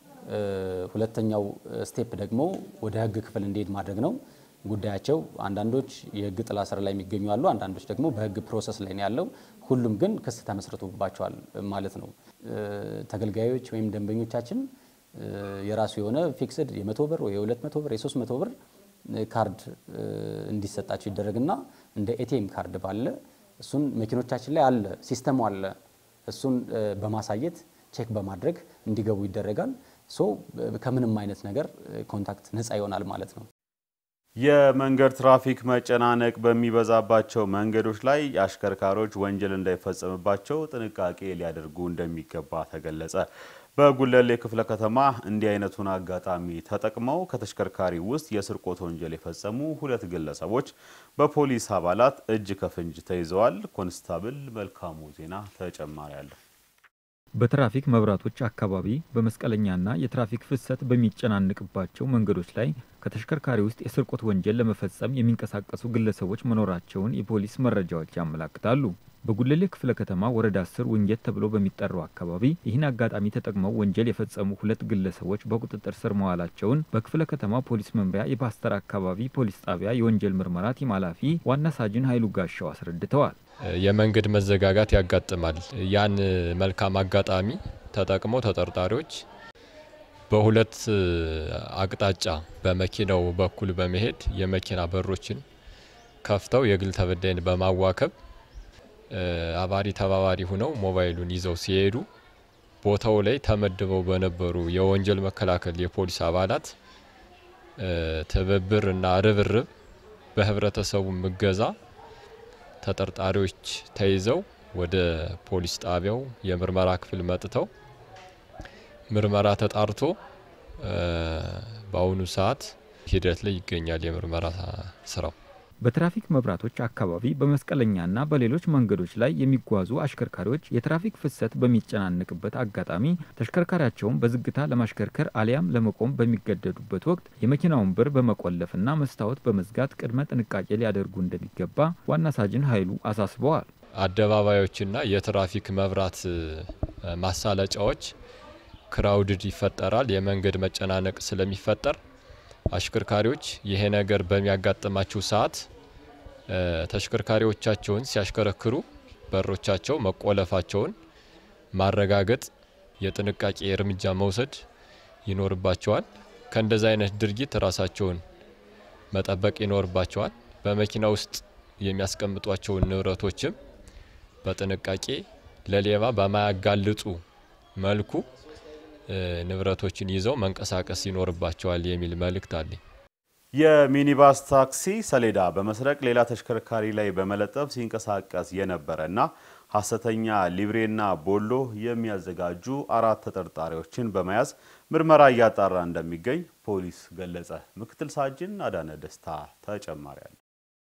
ሁለተኛው ስቴፕ ደግሞ ወደ ህግ ክፍል እንዲሄድ ማድረግ ነው። ጉዳያቸው አንዳንዶች የህግ ጥላ ስር ላይ የሚገኙ አሉ፣ አንዳንዶች ደግሞ በህግ ፕሮሰስ ላይ ነው ያለው። ሁሉም ግን ክስ ተመስርቶባቸዋል ማለት ነው። ተገልጋዮች ወይም ደንበኞቻችን የራሱ የሆነ ፊክስድ የመቶ ብር ወይ የሁለት መቶ ብር የሶስት መቶ ብር ካርድ እንዲሰጣቸው ይደረግና እንደ ኤቲኤም ካርድ ባለ እሱን መኪኖቻችን ላይ አለ፣ ሲስተሙ አለ። እሱን በማሳየት ቼክ በማድረግ እንዲገቡ ይደረጋል። ሶ ከምንም አይነት ነገር ኮንታክት ነፃ ይሆናል ማለት ነው።
የመንገድ ትራፊክ መጨናነቅ በሚበዛባቸው መንገዶች ላይ አሽከርካሪዎች ወንጀል እንዳይፈጸምባቸው ጥንቃቄ ሊያደርጉ እንደሚገባ ተገለጸ። በጉለሌ ክፍለ ከተማ እንዲህ አይነቱን አጋጣሚ ተጠቅመው ከተሽከርካሪ ውስጥ የስርቆት ወንጀል የፈጸሙ ሁለት ግለሰቦች በፖሊስ አባላት እጅ ከፍንጅ ተይዘዋል። ኮንስታብል መልካሙ ዜና ተጨማሪ አለው።
በትራፊክ መብራቶች አካባቢ በመስቀለኛና የትራፊክ ፍሰት በሚጨናንቅባቸው መንገዶች ላይ ከተሽከርካሪ ውስጥ የስርቆት ወንጀል ለመፈጸም የሚንቀሳቀሱ ግለሰቦች መኖራቸውን የፖሊስ መረጃዎች ያመላክታሉ። በጉለሌ ክፍለ ከተማ ወረዳ አስር ውንጌት ተብሎ በሚጠራው አካባቢ ይህን አጋጣሚ ተጠቅመው ወንጀል የፈጸሙ ሁለት ግለሰቦች በቁጥጥር ስር መዋላቸውን በክፍለ ከተማ ፖሊስ መምሪያ የፓስተር አካባቢ ፖሊስ ጣቢያ የወንጀል ምርመራ ቲም ኃላፊ ዋና ሳጅን ኃይሉ ጋሻው አስረድተዋል።
የመንገድ መዘጋጋት ያጋጥማል። ያን መልካም አጋጣሚ ተጠቅመው ተጠርጣሪዎች
በሁለት አቅጣጫ በመኪናው በኩል በመሄድ የመኪና በሮችን ከፍተው የግል ተበዳይን በማዋከብ አባሪ ተባባሪ ሁነው ሞባይሉን ይዘው ሲሄዱ ቦታው ላይ ተመድበው በነበሩ የወንጀል መከላከል የፖሊስ አባላት ትብብር እና ርብርብ በህብረተሰቡ እገዛ ተጠርጣሪዎች ተይዘው ወደ ፖሊስ ጣቢያው የምርመራ ክፍል መጥተው ምርመራ ተጣርቶ በአሁኑ ሰዓት ሂደት ላይ ይገኛል የምርመራ ስራው።
በትራፊክ መብራቶች አካባቢ በመስቀለኛና በሌሎች መንገዶች ላይ የሚጓዙ አሽከርካሪዎች የትራፊክ ፍሰት በሚጨናነቅበት አጋጣሚ ተሽከርካሪያቸውን በዝግታ ለማሽከርከር አሊያም ለመቆም በሚገደዱበት ወቅት የመኪናውን በር በመቆለፍና መስታወት በመዝጋት ቅድመ ጥንቃቄ ሊያደርጉ እንደሚገባ ዋና ሳጅን ኃይሉ አሳስበዋል።
አደባባዮችና የትራፊክ መብራት ማሳለጫዎች ክራውድድ ይፈጠራል። የመንገድ መጨናነቅ ስለሚፈጠር አሽከርካሪዎች ይሄ ነገር በሚያጋጥማቸው ሰዓት ተሽከርካሪዎቻቸውን ሲያሽከረክሩ በሮቻቸው መቆለፋቸውን ማረጋገጥ፣ የጥንቃቄ እርምጃ መውሰድ ይኖርባቸዋል። ከእንደዚህ አይነት ድርጊት ራሳቸውን መጠበቅ ይኖርባቸዋል። በመኪና ውስጥ የሚያስቀምጧቸውን ንብረቶችም በጥንቃቄ ለሌባ በማያጋልጡ መልኩ ንብረቶችን ይዘው መንቀሳቀስ ይኖርባቸዋል የሚል መልእክት አለኝ።
የሚኒባስ ታክሲ ሰሌዳ በመስረቅ ሌላ ተሽከርካሪ ላይ በመለጠፍ ሲንቀሳቀስ የነበረና ሐሰተኛ ሊብሬና ቦሎ የሚያዘጋጁ አራት ተጠርጣሪዎችን በመያዝ ምርመራ እያጣራ እንደሚገኝ ፖሊስ ገለጸ። ምክትል ሳጅን አዳነ ደስታ ተጨማሪ አለ።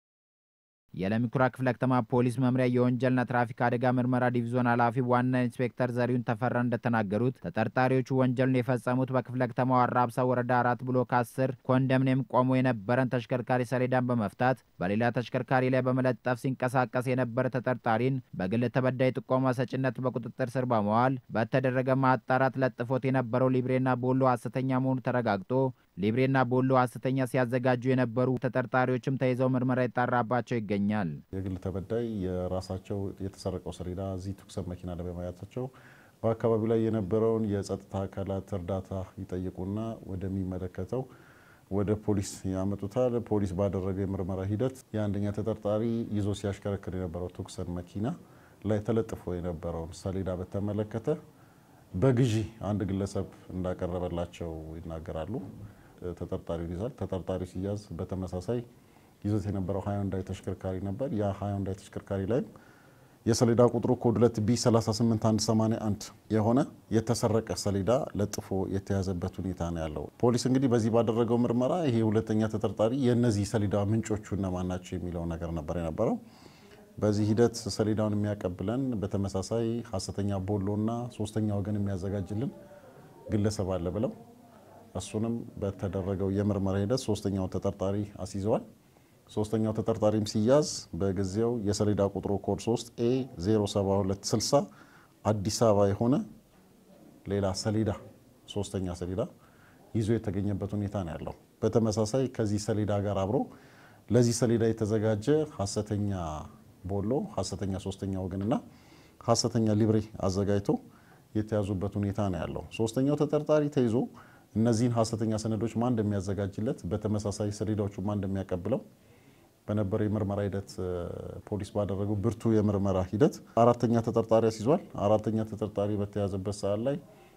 የለሚ ኩራ ክፍለ ከተማ ፖሊስ መምሪያ የወንጀልና ትራፊክ አደጋ ምርመራ ዲቪዞን ኃላፊ ዋና ኢንስፔክተር ዘሪሁን ተፈራ እንደተናገሩት ተጠርጣሪዎቹ ወንጀሉን የፈጸሙት በክፍለ ከተማው አራብሳ ወረዳ አራት ብሎክ አስር ኮንዶሚኒየም ቆሞ የነበረን ተሽከርካሪ ሰሌዳን በመፍታት በሌላ ተሽከርካሪ ላይ በመለጠፍ ሲንቀሳቀስ የነበረ ተጠርጣሪን በግል ተበዳይ ጥቆማ ሰጭነት በቁጥጥር ስር በመዋል በተደረገ ማጣራት ለጥፎት የነበረው ሊብሬና ቦሎ ሐሰተኛ መሆኑ ተረጋግጦ ሊብሬና ቦሎ ሐሰተኛ ሲያዘጋጁ የነበሩ ተጠርጣሪዎችም ተይዘው ምርመራ ይጣራባቸው ይገኛል።
የግል ተበዳይ የራሳቸው የተሰረቀው ሰሌዳ እዚህ ትኩሰት መኪና ላይ በማየታቸው በአካባቢው ላይ የነበረውን የጸጥታ አካላት እርዳታ ይጠይቁና ወደሚመለከተው ወደ ፖሊስ ያመጡታል። ፖሊስ ባደረገው የምርመራ ሂደት የአንደኛ ተጠርጣሪ ይዞ ሲያሽከረክር የነበረው ትኩሰት መኪና ላይ ተለጥፎ የነበረውን ሰሌዳ በተመለከተ በግዢ አንድ ግለሰብ እንዳቀረበላቸው ይናገራሉ። ተጠርጣሪውን ይዛል። ተጠርጣሪው ሲያዝ በተመሳሳይ ይዞት የነበረው ሃዮንዳይ ተሽከርካሪ ነበር። ያ ሃዮንዳይ ተሽከርካሪ ላይም የሰሌዳ ቁጥሩ ኮድ 2 ቢ 38181 የሆነ የተሰረቀ ሰሌዳ ለጥፎ የተያዘበት ሁኔታ ነው ያለው። ፖሊስ እንግዲህ በዚህ ባደረገው ምርመራ ይሄ ሁለተኛ ተጠርጣሪ የእነዚህ ሰሌዳ ምንጮቹ እነማን ናቸው የሚለው ነገር ነበር የነበረው። በዚህ ሂደት ሰሌዳውን የሚያቀብለን በተመሳሳይ ሀሰተኛ ቦሎና ሶስተኛ ወገን የሚያዘጋጅልን ግለሰብ አለ ብለው እሱንም በተደረገው የምርመራ ሂደት ሶስተኛው ተጠርጣሪ አስይዘዋል። ሶስተኛው ተጠርጣሪም ሲያዝ በጊዜው የሰሌዳ ቁጥሩ ኮድ 3 ኤ 07260 አዲስ አበባ የሆነ ሌላ ሰሌዳ ሶስተኛ ሰሌዳ ይዞ የተገኘበት ሁኔታ ነው ያለው። በተመሳሳይ ከዚህ ሰሌዳ ጋር አብሮ ለዚህ ሰሌዳ የተዘጋጀ ሀሰተኛ ቦሎ፣ ሀሰተኛ ሶስተኛ ወገንና ሀሰተኛ ሊብሬ አዘጋጅቶ የተያዙበት ሁኔታ ነው ያለው። ሶስተኛው ተጠርጣሪ ተይዞ እነዚህን ሀሰተኛ ሰነዶች ማን እንደሚያዘጋጅለት በተመሳሳይ ሰሌዳዎቹ ማን እንደሚያቀብለው በነበረው የምርመራ ሂደት ፖሊስ ባደረገው ብርቱ የምርመራ ሂደት አራተኛ ተጠርጣሪ አስይዟል። አራተኛ ተጠርጣሪ በተያዘበት ሰዓት ላይ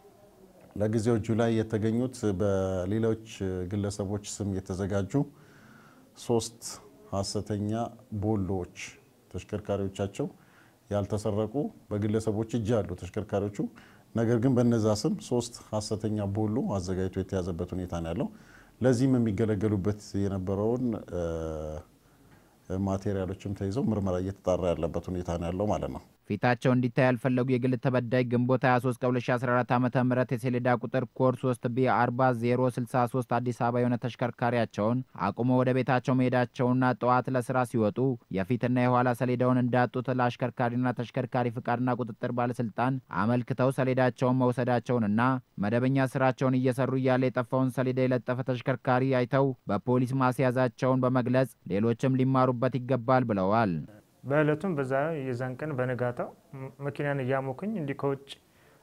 ለጊዜው እጁ ላይ የተገኙት በሌሎች ግለሰቦች ስም የተዘጋጁ ሶስት ሀሰተኛ ቦሎዎች ተሽከርካሪዎቻቸው ያልተሰረቁ በግለሰቦች እጅ ያሉ ተሽከርካሪዎቹ ነገር ግን በነዛ ስም ሶስት ሀሰተኛ ቦሎ አዘጋጅቶ የተያዘበት ሁኔታ ነው ያለው። ለዚህም የሚገለገሉበት የነበረውን ማቴሪያሎችም ተይዘው ምርመራ እየተጣራ ያለበት ሁኔታ ነው ያለው ማለት ነው።
ፊታቸው እንዲታይ ያልፈለጉ የግል ተበዳይ ግንቦት 23 ከ2014 ዓ ም የሰሌዳ ቁጥር ኮድ 3 ቢ 40063 አዲስ አበባ የሆነ ተሽከርካሪያቸውን አቁሞ ወደ ቤታቸው መሄዳቸውና ጠዋት ለስራ ሲወጡ የፊትና የኋላ ሰሌዳውን እንዳጡት ለአሽከርካሪና ተሽከርካሪ ፍቃድና ቁጥጥር ባለስልጣን አመልክተው ሰሌዳቸውን መውሰዳቸውንና መደበኛ ስራቸውን እየሰሩ እያለ የጠፋውን ሰሌዳ የለጠፈ ተሽከርካሪ አይተው በፖሊስ ማስያዛቸውን በመግለጽ ሌሎችም ሊማሩበት ይገባል ብለዋል።
በእለቱም በዛ የዛን ቀን በነጋታው መኪናን እያሞኩኝ እንዲህ ከውጭ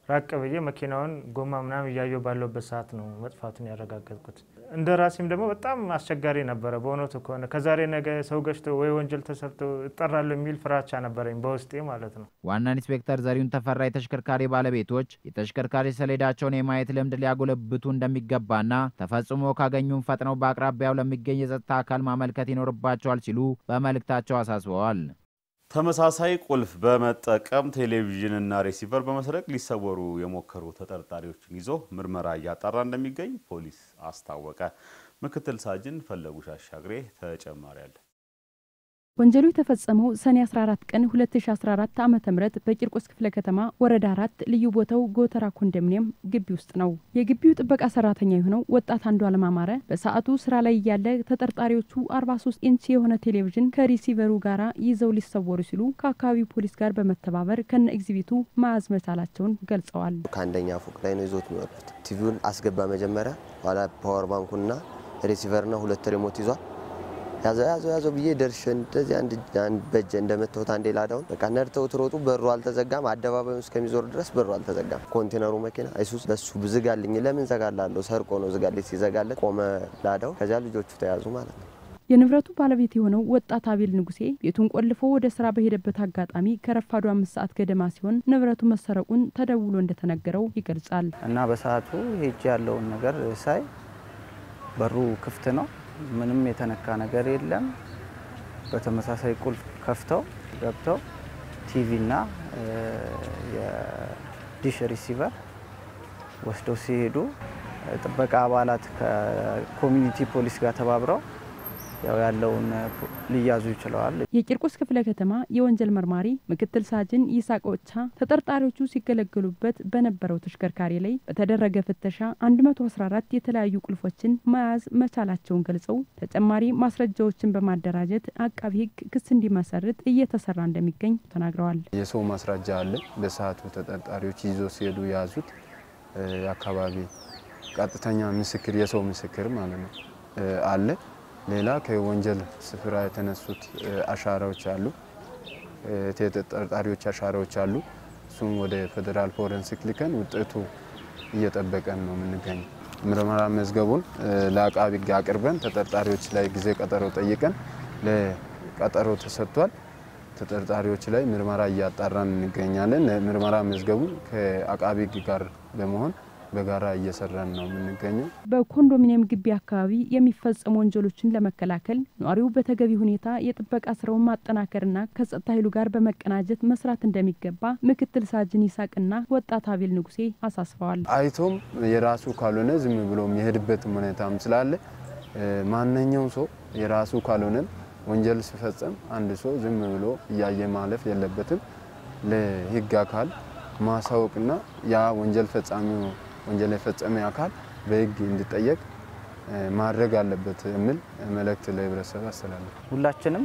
ራቅ ብዬ መኪናውን ጎማ ምናምን እያየሁ ባለውበት ሰዓት ነው መጥፋቱን ያረጋገጥኩት። እንደ ራሴም ደግሞ በጣም አስቸጋሪ ነበረ። በእውነቱ ከሆነ ከዛሬ ነገ ሰው ገጭቶ ወይ ወንጀል ተሰርቶ እጠራለሁ የሚል ፍራቻ ነበረኝ በውስጤ ማለት ነው።
ዋና ኢንስፔክተር ዘሪሁን ተፈራ የተሽከርካሪ ባለቤቶች የተሽከርካሪ ሰሌዳቸውን የማየት ልምድ ሊያጎለብቱ እንደሚገባና ተፈጽሞ ካገኙም ፈጥነው በአቅራቢያው ለሚገኝ የጸጥታ አካል ማመልከት ይኖርባቸዋል ሲሉ በመልእክታቸው አሳስበዋል።
ተመሳሳይ ቁልፍ በመጠቀም ቴሌቪዥንና ሬሲቨር በመስረቅ ሊሰወሩ የሞከሩ ተጠርጣሪዎችን ይዞ ምርመራ እያጣራ እንደሚገኝ ፖሊስ አስታወቀ። ምክትል ሳጅን ፈለጉሽ አሻግሬ ተጨማሪ አለ።
ወንጀሉ የተፈጸመው ሰኔ 14 ቀን 2014 ዓ ም በቂርቆስ ክፍለ ከተማ ወረዳ አራት ልዩ ቦታው ጎተራ ኮንዶሚኒየም ግቢ ውስጥ ነው። የግቢው ጥበቃ ሰራተኛ የሆነው ወጣት አንዱ አለማማረ በሰዓቱ ስራ ላይ እያለ ተጠርጣሪዎቹ 43 ኢንች የሆነ ቴሌቪዥን ከሪሲቨሩ ጋራ ይዘው ሊሰወሩ ሲሉ ከአካባቢው ፖሊስ ጋር በመተባበር ከነ ኤግዚቢቱ መያዝ መቻላቸውን ገልጸዋል።
ከአንደኛ ፎቅ ላይ ነው ይዞት የሚወርዱት። ቲቪውን አስገባ መጀመሪያ፣ ኋላ ፓወር ባንኩና ሪሲቨርና ሁለት ሪሞት ይዟል ያዘው ያዘው ያዘው ብዬ ደርሼ እንደዚህ አንድ አንድ በእጄ እንደመታሁት አንዴ ላዳውን በቃ ነድተውት ሮጡ። በሩ አልተዘጋም። አደባባዩ እስከሚዞር ድረስ በሩ አልተዘጋም። ኮንቴነሩ መኪና አይሱስ በሱ ዝጋልኝ። ለምን ዘጋላለሁ? ሰርቆ ነው ዝጋልኝ። ሲዘጋለት ቆመ ላዳው። ከዚያ ልጆቹ ተያዙ ማለት ነው።
የንብረቱ ባለቤት የሆነው ወጣት አቤል ንጉሴ ቤቱን ቆልፎ ወደ ስራ በሄደበት አጋጣሚ ከረፋዱ አምስት ሰዓት ገደማ ሲሆን ንብረቱ መሰረቁን ተደውሎ እንደተነገረው ይገልጻል።
እና በሰዓቱ ሄጅ ያለውን ነገር ሳይ በሩ ክፍት ነው ምንም የተነካ ነገር የለም። በተመሳሳይ ቁልፍ ከፍተው ገብተው ቲቪና የዲሽ ሪሲቨር ወስደው ሲሄዱ ጥበቃ አባላት ከኮሚኒቲ ፖሊስ ጋር ተባብረው ያው ያለውን ሊያዙ ይችለዋል።
የቂርቆስ ክፍለ ከተማ የወንጀል መርማሪ ምክትል ሳጅን ይሳቅ ኦቻ ተጠርጣሪዎቹ ሲገለገሉበት በነበረው ተሽከርካሪ ላይ በተደረገ ፍተሻ 114 የተለያዩ ቁልፎችን መያዝ መቻላቸውን ገልጸው ተጨማሪ ማስረጃዎችን በማደራጀት አቃቢ ሕግ ክስ እንዲመሰርት እየተሰራ እንደሚገኝ ተናግረዋል።
የሰው ማስረጃ አለ። በሰዓቱ ተጠርጣሪዎች ይዞ ሲሄዱ የያዙት የአካባቢ ቀጥተኛ ምስክር የሰው ምስክር ማለት ነው አለ ሌላ ከወንጀል ስፍራ የተነሱት አሻራዎች አሉ፣ የተጠርጣሪዎች አሻራዎች አሉ። እሱም ወደ ፌዴራል ፎረንሲክ ልከን ውጤቱ እየጠበቀን ነው የምንገኘው። ምርመራ መዝገቡን ለአቃቢ ሕግ አቅርበን ተጠርጣሪዎች ላይ ጊዜ ቀጠሮ ጠይቀን ለቀጠሮ ተሰጥቷል። ተጠርጣሪዎች ላይ ምርመራ እያጣራን እንገኛለን። ምርመራ መዝገቡን ከአቃቢ ሕግ ጋር በመሆን በጋራ እየሰራን ነው የምንገኘው።
በኮንዶሚኒየም ግቢ አካባቢ የሚፈጸሙ ወንጀሎችን ለመከላከል ነዋሪው በተገቢ ሁኔታ የጥበቃ ስራውን ማጠናከርና ከጸጥታ ኃይሉ ጋር በመቀናጀት መስራት እንደሚገባ ምክትል ሳጅን ይሳቅና ወጣት አቤል ንጉሴ አሳስበዋል።
አይቶም የራሱ ካልሆነ ዝም ብሎ የሚሄድበትም ሁኔታም ስላለ ማንኛውም ሰው የራሱ ካልሆነም ወንጀል ሲፈጸም አንድ ሰው ዝም ብሎ እያየ ማለፍ የለበትም። ለህግ አካል ማሳወቅና ያ ወንጀል ፈጻሚው ወንጀል የፈጸመ አካል በህግ እንዲጠየቅ ማድረግ አለበት የሚል መልእክት ለህብረተሰብ አስተላለፍ።
ሁላችንም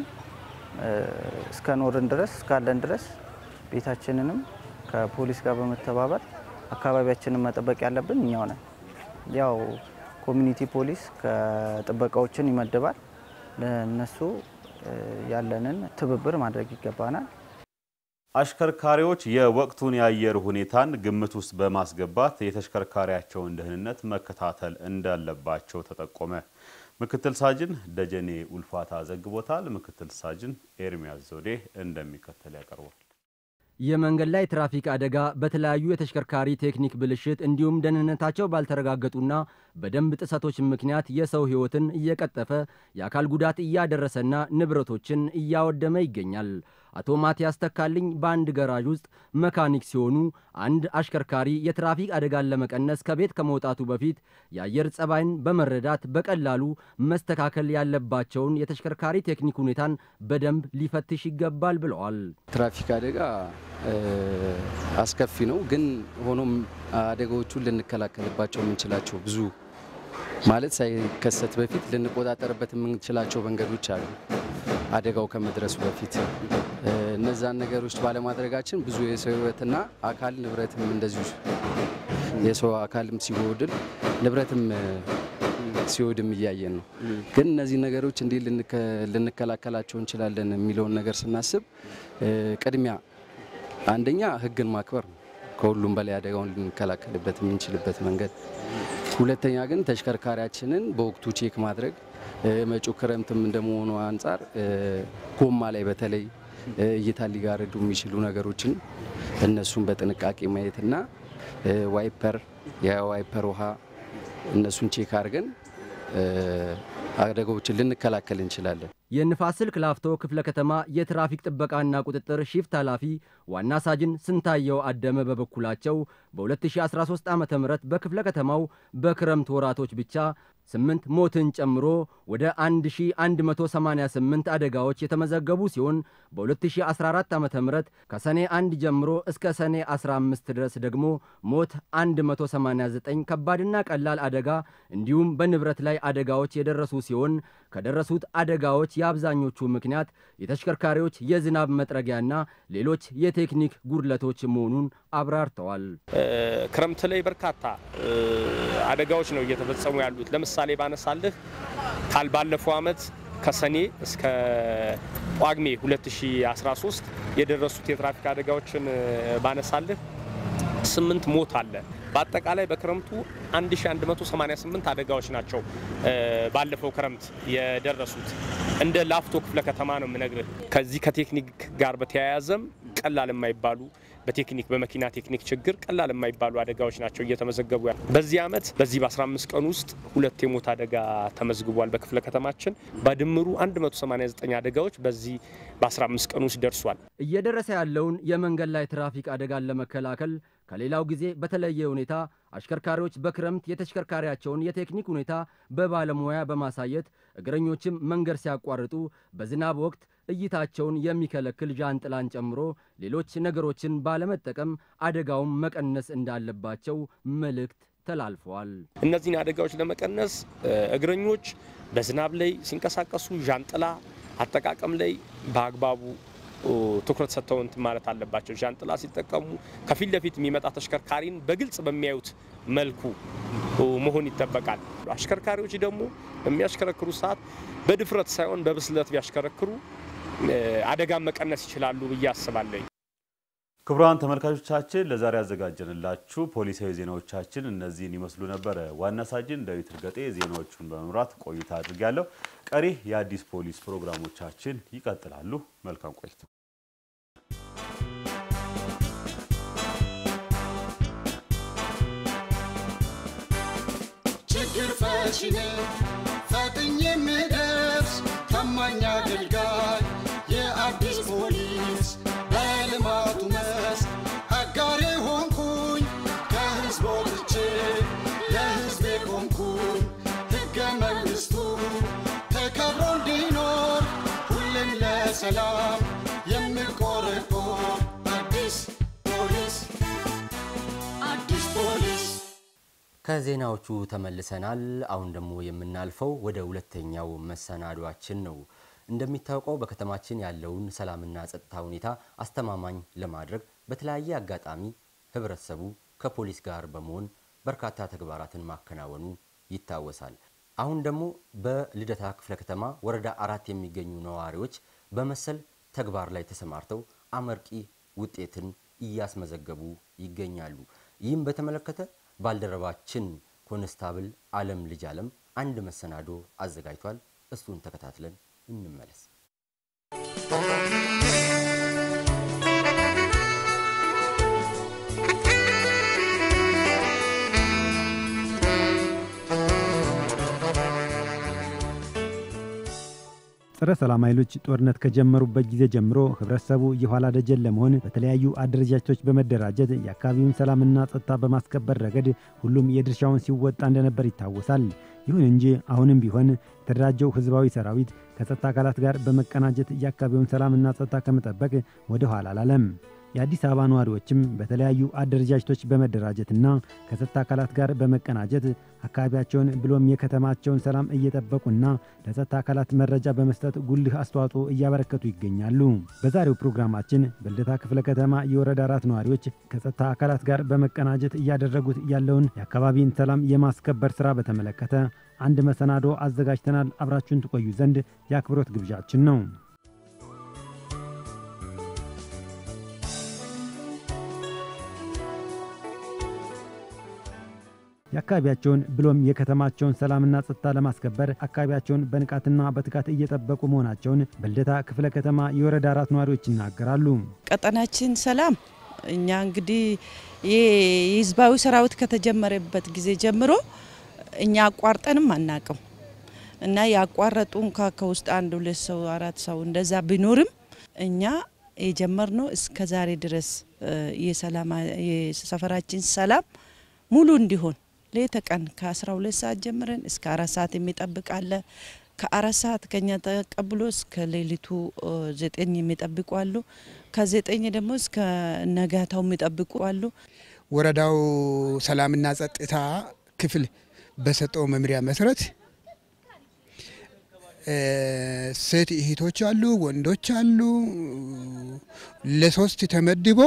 እስከ ኖርን ድረስ እስካለን ድረስ ቤታችንንም ከፖሊስ ጋር በመተባበር አካባቢያችንን መጠበቅ ያለብን እኛው ነን። ያው ኮሚኒቲ ፖሊስ ከጥበቃዎችን ይመድባል። ለነሱ ያለንን ትብብር ማድረግ ይገባናል።
አሽከርካሪዎች የወቅቱን የአየር ሁኔታን ግምት ውስጥ በማስገባት የተሽከርካሪያቸውን ደህንነት መከታተል እንዳለባቸው ተጠቆመ። ምክትል ሳጅን ደጀኔ ኡልፋታ ዘግቦታል። ምክትል ሳጅን ኤርሚያስ ዘውዴ እንደሚከተል ያቀርባል።
የመንገድ ላይ ትራፊክ አደጋ በተለያዩ የተሽከርካሪ ቴክኒክ ብልሽት እንዲሁም ደህንነታቸው ባልተረጋገጡና በደንብ ጥሰቶች ምክንያት የሰው ሕይወትን እየቀጠፈ የአካል ጉዳት እያደረሰና ንብረቶችን እያወደመ ይገኛል። አቶ ማቲያስ ተካልኝ በአንድ ገራዥ ውስጥ መካኒክ ሲሆኑ አንድ አሽከርካሪ የትራፊክ አደጋን ለመቀነስ ከቤት ከመውጣቱ በፊት የአየር ጸባይን በመረዳት በቀላሉ መስተካከል ያለባቸውን የተሽከርካሪ ቴክኒክ ሁኔታን በደንብ ሊፈትሽ ይገባል ብለዋል።
ትራፊክ አደጋ አስከፊ ነው፣ ግን ሆኖም አደጋዎቹን ልንከላከልባቸው የምንችላቸው ብዙ ማለት ሳይከሰት በፊት ልንቆጣጠርበት የምንችላቸው መንገዶች አሉ። አደጋው ከመድረሱ በፊት እነዛን ነገሮች ባለማድረጋችን ብዙ የሰው ሕይወትና አካል ንብረትም እንደዚሁ የሰው አካልም ሲጎድል ንብረትም ሲወድም እያየን ነው። ግን እነዚህ ነገሮች እንዴት ልንከላከላቸው እንችላለን የሚለውን ነገር ስናስብ ቅድሚያ አንደኛ ሕግን ማክበር ነው። ከሁሉም በላይ አደጋውን ልንከላከልበት የምንችልበት መንገድ። ሁለተኛ ግን ተሽከርካሪያችንን በወቅቱ ቼክ ማድረግ መጪው ክረምትም እንደመሆኑ አንጻር ጎማ ላይ በተለይ እይታ ሊጋርዱ የሚችሉ ነገሮችን እነሱን በጥንቃቄ ማየትና ዋይፐር የዋይፐር ውሃ እነሱን ቼክ አድርገን አደጋዎችን ልንከላከል እንችላለን።
የንፋስ ስልክ ላፍቶ ክፍለ ከተማ የትራፊክ ጥበቃና ቁጥጥር ሺፍት ኃላፊ ዋና ሳጅን ስንታየው አደመ በበኩላቸው በ2013 ዓ ም በክፍለ ከተማው በክረምት ወራቶች ብቻ ስምንት ሞትን ጨምሮ ወደ 1188 አደጋዎች የተመዘገቡ ሲሆን በ2014 ዓ ም ከሰኔ 1 ጀምሮ እስከ ሰኔ 15 ድረስ ደግሞ ሞት 189 ከባድና ቀላል አደጋ እንዲሁም በንብረት ላይ አደጋዎች የደረሱ ሲሆን ከደረሱት አደጋዎች የአብዛኞቹ ምክንያት የተሽከርካሪዎች የዝናብ መጥረጊያና ሌሎች የቴክኒክ ጉድለቶች መሆኑን አብራርተዋል።
ክረምት ላይ በርካታ አደጋዎች ነው እየተፈጸሙ ያሉት። ለምሳሌ ባነሳልህ ካል ባለፈው ዓመት ከሰኔ እስከ ጳጉሜ 2013 የደረሱት የትራፊክ አደጋዎችን ባነሳልህ ስምንት ሞት አለ። በአጠቃላይ በክረምቱ 1188 አደጋዎች ናቸው ባለፈው ክረምት የደረሱት። እንደ ላፍቶ ክፍለ ከተማ ነው የምነግርህ። ከዚህ ከቴክኒክ ጋር በተያያዘም ቀላል የማይባሉ በቴክኒክ በመኪና ቴክኒክ ችግር ቀላል የማይባሉ አደጋዎች ናቸው እየተመዘገቡ ያሉ። በዚህ ዓመት በዚህ በ15 ቀን ውስጥ ሁለት የሞት አደጋ ተመዝግቧል በክፍለ ከተማችን። በድምሩ 189 አደጋዎች በዚህ በ15 ቀን ውስጥ ደርሷል።
እየደረሰ ያለውን የመንገድ ላይ ትራፊክ አደጋን ለመከላከል ከሌላው ጊዜ በተለየ ሁኔታ አሽከርካሪዎች በክረምት የተሽከርካሪያቸውን የቴክኒክ ሁኔታ በባለሙያ በማሳየት እግረኞችም መንገድ ሲያቋርጡ በዝናብ ወቅት እይታቸውን የሚከለክል ዣንጥላን ጨምሮ ሌሎች ነገሮችን ባለመጠቀም አደጋውን መቀነስ እንዳለባቸው መልእክት ተላልፈዋል።
እነዚህን አደጋዎች ለመቀነስ እግረኞች በዝናብ ላይ ሲንቀሳቀሱ ዣንጥላ አጠቃቀም ላይ በአግባቡ ትኩረት ሰጥተው እንትን ማለት አለባቸው። ዣንጥላ ሲጠቀሙ ከፊት ለፊት የሚመጣ ተሽከርካሪን በግልጽ በሚያዩት መልኩ መሆን ይጠበቃል። አሽከርካሪዎች ደግሞ በሚያሽከረክሩ ሰዓት በድፍረት ሳይሆን በብስለት ቢያሽከረክሩ አደጋን መቀነስ ይችላሉ ብዬ አስባለሁ።
ክቡራን ተመልካቾቻችን ለዛሬ ያዘጋጀንላችሁ ፖሊሳዊ ዜናዎቻችን እነዚህን ይመስሉ ነበረ። ዋና ሳጅን ዳዊት እርገጤ ዜናዎቹን በመምራት ቆይታ አድርጊያለሁ። ቀሪ የአዲስ ፖሊስ ፕሮግራሞቻችን ይቀጥላሉ። መልካም ቆይታ።
ችግር ፈቺ ነኝ ፈጥኜ የምደርስ ታማኝ አገልጋይ የአዲስ ፖሊስ በልማቱ መስክ አጋሬ ሆንኩኝ ከህዝብ ወጥቼ ለህዝቤ ቆምኩኝ ሕገ መንግሥቱ ተከብሮ እንዲኖር ሁሌም ለሰላም የምቆረቆር አዲስ ፖሊስ አዲስ ፖሊስ
ከዜናዎቹ ተመልሰናል። አሁን ደግሞ የምናልፈው ወደ ሁለተኛው መሰናዷችን ነው። እንደሚታወቀው በከተማችን ያለውን ሰላምና ጸጥታ ሁኔታ አስተማማኝ ለማድረግ በተለያየ አጋጣሚ ህብረተሰቡ ከፖሊስ ጋር በመሆን በርካታ ተግባራትን ማከናወኑ ይታወሳል። አሁን ደግሞ በልደታ ክፍለ ከተማ ወረዳ አራት የሚገኙ ነዋሪዎች በመሰል ተግባር ላይ ተሰማርተው አመርቂ ውጤትን እያስመዘገቡ ይገኛሉ። ይህም በተመለከተ ባልደረባችን ኮንስታብል አለም ልጅ አለም አንድ መሰናዶ አዘጋጅቷል። እሱን ተከታትለን እንመለስ።
ጸረ ሰላም ኃይሎች ጦርነት ከጀመሩበት ጊዜ ጀምሮ ህብረተሰቡ የኋላ ደጀን ለመሆን በተለያዩ አደረጃጀቶች በመደራጀት የአካባቢውን ሰላምና ጸጥታ በማስከበር ረገድ ሁሉም የድርሻውን ሲወጣ እንደነበር ይታወሳል። ይሁን እንጂ አሁንም ቢሆን የተደራጀው ህዝባዊ ሰራዊት ከጸጥታ አካላት ጋር በመቀናጀት የአካባቢውን ሰላምና ጸጥታ ከመጠበቅ ወደ ኋላ አላለም። የአዲስ አበባ ነዋሪዎችም በተለያዩ አደረጃጀቶች በመደራጀትና ከጸጥታ አካላት ጋር በመቀናጀት አካባቢያቸውን ብሎም የከተማቸውን ሰላም እየጠበቁና ለጸጥታ አካላት መረጃ በመስጠት ጉልህ አስተዋጽኦ እያበረከቱ ይገኛሉ። በዛሬው ፕሮግራማችን በልደታ ክፍለ ከተማ የወረዳ አራት ነዋሪዎች ከጸጥታ አካላት ጋር በመቀናጀት እያደረጉት ያለውን የአካባቢን ሰላም የማስከበር ስራ በተመለከተ አንድ መሰናዶ አዘጋጅተናል። አብራችሁን ትቆዩ ዘንድ የአክብሮት ግብዣችን ነው። የአካባቢያቸውን ብሎም የከተማቸውን ሰላምና ጸጥታ ለማስከበር አካባቢያቸውን በንቃትና በትጋት እየጠበቁ መሆናቸውን በልደታ ክፍለ ከተማ የወረዳ አራት ነዋሪዎች ይናገራሉ።
ቀጠናችን ሰላም እኛ እንግዲህ የህዝባዊ ሰራዊት ከተጀመረበት ጊዜ ጀምሮ እኛ አቋርጠንም አናቅም እና ያቋረጡ እንኳ ከውስጥ አንድ ሁለት ሰው አራት ሰው እንደዛ ቢኖርም እኛ የጀመርነው እስከ ዛሬ ድረስ የሰፈራችን ሰላም ሙሉ እንዲሆን ሌተ ቀን ከ12 ሰዓት ጀምረን እስከ አራት ሰዓት የሚጠብቅ አለ። ከአራት ሰዓት ከኛ ተቀብሎ እስከ ሌሊቱ ዘጠኝ የሚጠብቁ አሉ። ከዘጠኝ ደግሞ እስከ ነጋታው የሚጠብቁ አሉ።
ወረዳው ሰላምና ጸጥታ ክፍል በሰጠው መምሪያ መሰረት ሴት እህቶች አሉ፣ ወንዶች አሉ። ለሶስት ተመድቦ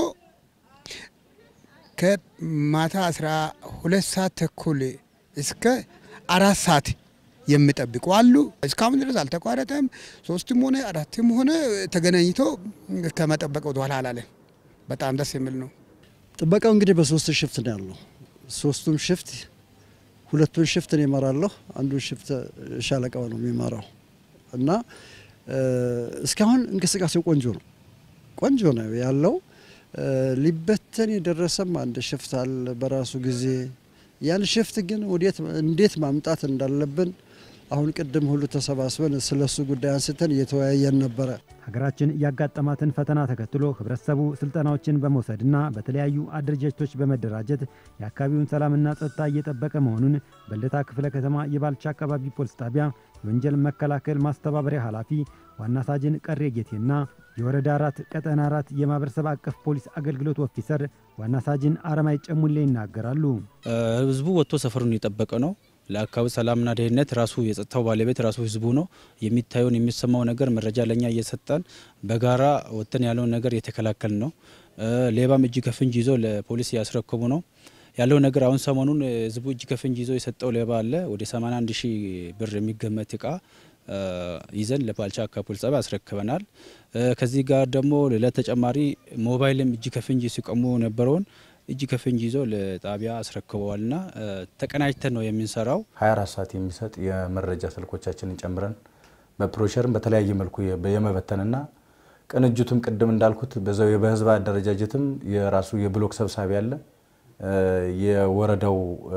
ከማታ አስራ ሁለት ሰዓት ተኩል እስከ አራት ሰዓት የሚጠብቁ አሉ። እስካሁን ድረስ አልተቋረጠም። ሶስትም ሆነ አራትም ሆነ ተገናኝቶ ከመጠበቅ ወደኋላ አላለን። በጣም ደስ የሚል ነው።
ጥበቃው እንግዲህ በሶስት ሽፍት ነው ያለው። ሶስቱም ሽፍት ሁለቱን ሽፍት ነው ይመራለሁ፣ አንዱን ሽፍት ሻለቃው ነው የሚመራው እና እስካሁን እንቅስቃሴው ቆንጆ ነው ቆንጆ ነው ያለው። ሊበተን የደረሰም አንድ ሽፍት አለ በራሱ ጊዜ ያን ሽፍት ግን ወዴት እንዴት ማምጣት እንዳለብን አሁን ቅድም ሁሉ ተሰባስበን ስለሱ ጉዳይ አንስተን እየተወያየን ነበረ።
ሀገራችን ያጋጠማትን ፈተና ተከትሎ ህብረተሰቡ ስልጠናዎችን በመውሰድና በተለያዩ አደረጃጀቶች በመደራጀት የአካባቢውን ሰላምና ጸጥታ እየጠበቀ መሆኑን በልደታ ክፍለ ከተማ የባልቻ አካባቢ ፖሊስ ጣቢያ የወንጀል መከላከል ማስተባበሪያ ኃላፊ ዋና ሳጅን ቀሬ ጌቴና የወረዳ አራት ቀጠና አራት የማህበረሰብ አቀፍ ፖሊስ አገልግሎት ኦፊሰር ዋና ሳጅን አረማይ ጨሙሌ ይናገራሉ።
ህዝቡ ወጥቶ ሰፈሩን እየጠበቀ ነው። ለአካባቢ ሰላምና ደህንነት ራሱ የጸጥታው ባለቤት ራሱ ህዝቡ ነው። የሚታየውን የሚሰማው ነገር መረጃ ለኛ እየሰጠን በጋራ ወጥተን ያለውን ነገር እየተከላከል ነው። ሌባም እጅ ከፍንጅ ይዞ ለፖሊስ እያስረከቡ ነው ያለው ነገር። አሁን ሰሞኑን ህዝቡ እጅ ከፍንጅ ይዞ የሰጠው ሌባ አለ። ወደ 81 ሺህ ብር የሚገመት እቃ ይዘን ለባልቻ አካባቢ ፖሊስ ጣቢያ አስረክበናል። ከዚህ ጋር ደግሞ ሌላ ተጨማሪ ሞባይልም እጅ ከፍንጅ ሲቀሙ ነበረውን እጅ ከፍንጅ ይዞ ለጣቢያ አስረክበዋልና ተቀናጅተን ነው የምንሰራው።
24 ሰዓት የሚሰጥ የመረጃ ስልኮቻችንን ጨምረን በፕሮሸርም በተለያየ መልኩ የመበተንና ቅንጅቱም ቅድም እንዳልኩት በዛው በህዝብ አደረጃጀትም የራሱ የብሎክ ሰብሳቢ አለ፣ የወረዳው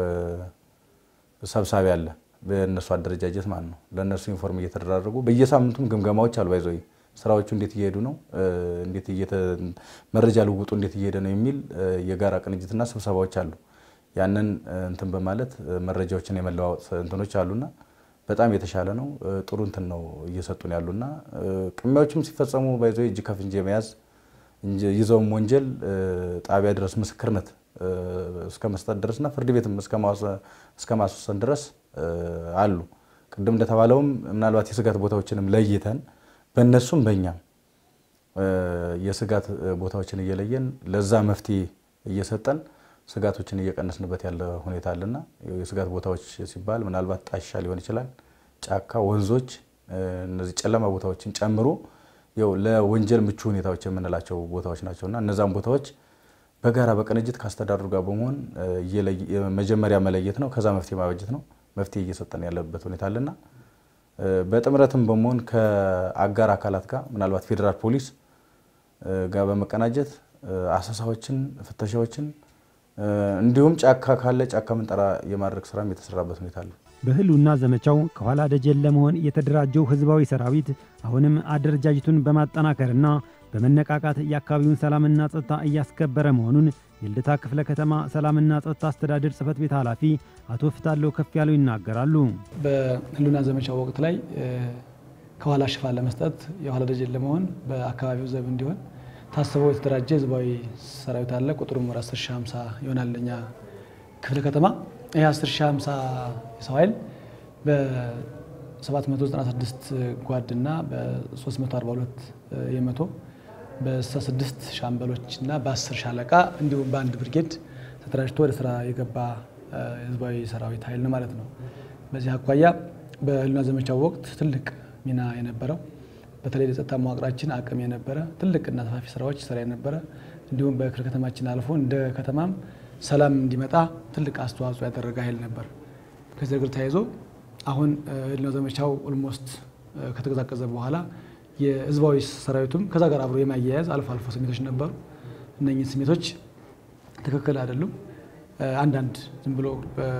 ሰብሳቢ አለ። በእነሱ አደረጃጀት ማለት ነው። ለእነሱ ኢንፎርም እየተደራረጉ በየሳምንቱም ግምገማዎች አሉ ባይዘ ስራዎቹ እንዴት እየሄዱ ነው፣ እንዴት መረጃ ልውጡ እንዴት እየሄደ ነው የሚል የጋራ ቅንጅትና ስብሰባዎች አሉ። ያንን እንትን በማለት መረጃዎችን የመለዋወጥ እንትኖች አሉና በጣም የተሻለ ነው። ጥሩ እንትን ነው እየሰጡን ያሉና ቅሚያዎችም ሲፈጸሙ ባይዞ እጅ ከፍንጅ የመያዝ ይዘውም ወንጀል ጣቢያ ድረስ ምስክርነት እስከ መስጠት ድረስና ፍርድ ቤትም እስከ ማስወሰን ድረስ አሉ። ቅድም እንደተባለውም ምናልባት የስጋት ቦታዎችንም ለይተን በእነሱም በእኛም የስጋት ቦታዎችን እየለየን ለዛ መፍትሄ እየሰጠን ስጋቶችን እየቀነስንበት ያለ ሁኔታ አለና የስጋት ቦታዎች ሲባል ምናልባት ጣሻ ሊሆን ይችላል፣ ጫካ፣ ወንዞች፣ እነዚህ ጨለማ ቦታዎችን ጨምሮ ያው ለወንጀል ምቹ ሁኔታዎች የምንላቸው ቦታዎች ናቸውና እነዛን ቦታዎች በጋራ በቅንጅት ከአስተዳደሩ ጋር በመሆን መጀመሪያ መለየት ነው። ከዛ መፍትሄ ማበጀት ነው። መፍትሄ እየሰጠን ያለበት ሁኔታ አለና በጥምረትም በመሆን ከአጋር አካላት ጋር ምናልባት ፌዴራል ፖሊስ ጋር በመቀናጀት አሰሳዎችን፣ ፍተሻዎችን እንዲሁም ጫካ ካለ ጫካ ምንጠራ የማድረግ ስራም የተሰራበት ሁኔታ አለ።
በህልውና ዘመቻው ከኋላ ደጀን ለመሆን የተደራጀው ህዝባዊ ሰራዊት አሁንም አደረጃጀቱን በማጠናከርና በመነቃቃት የአካባቢውን ሰላምና ጸጥታ እያስከበረ መሆኑን የልደታ ክፍለ ከተማ ሰላምና ጸጥታ አስተዳደር ጽህፈት ቤት ኃላፊ አቶ ፍታለው ከፍ ያለው ይናገራሉ።
በህልውና ዘመቻ ወቅት ላይ ከኋላ ሽፋን ለመስጠት የኋላ ደጀን ለመሆን በአካባቢው ዘብ እንዲሆን ታስበው የተደራጀ ህዝባዊ ሰራዊት አለ። ቁጥሩም ወደ 10 ሺህ 50 ይሆናል። እኛ ክፍለ ከተማ ይህ 10 ሺህ 50 የሰው ኃይል በ796 ጓድና በ342 የመቶ በ66 ሻምበሎች እና በ10 ሻለቃ እንዲሁም በአንድ ብርጌድ ተደራጅቶ ወደ ስራ የገባ ህዝባዊ ሰራዊት ኃይል ነው ማለት ነው። በዚህ አኳያ በህልውና ዘመቻው ወቅት ትልቅ ሚና የነበረው በተለይ ለጸጥታ መዋቅራችን አቅም የነበረ ትልቅና ሰፋፊ ስራዎች ይሰራ የነበረ እንዲሁም በክፍለ ከተማችን አልፎ እንደ ከተማም ሰላም እንዲመጣ ትልቅ አስተዋጽኦ ያደረገ ኃይል ነበር። ከዚህ ነገር ተያይዞ አሁን ህልውና ዘመቻው ኦልሞስት ከተቀዛቀዘ በኋላ የህዝባዊ ሰራዊቱም ከዛ ጋር አብሮ የማያያዝ አልፎ አልፎ ስሜቶች ነበሩ። እነኚህ ስሜቶች ትክክል አይደሉም። አንዳንድ ዝም ብሎ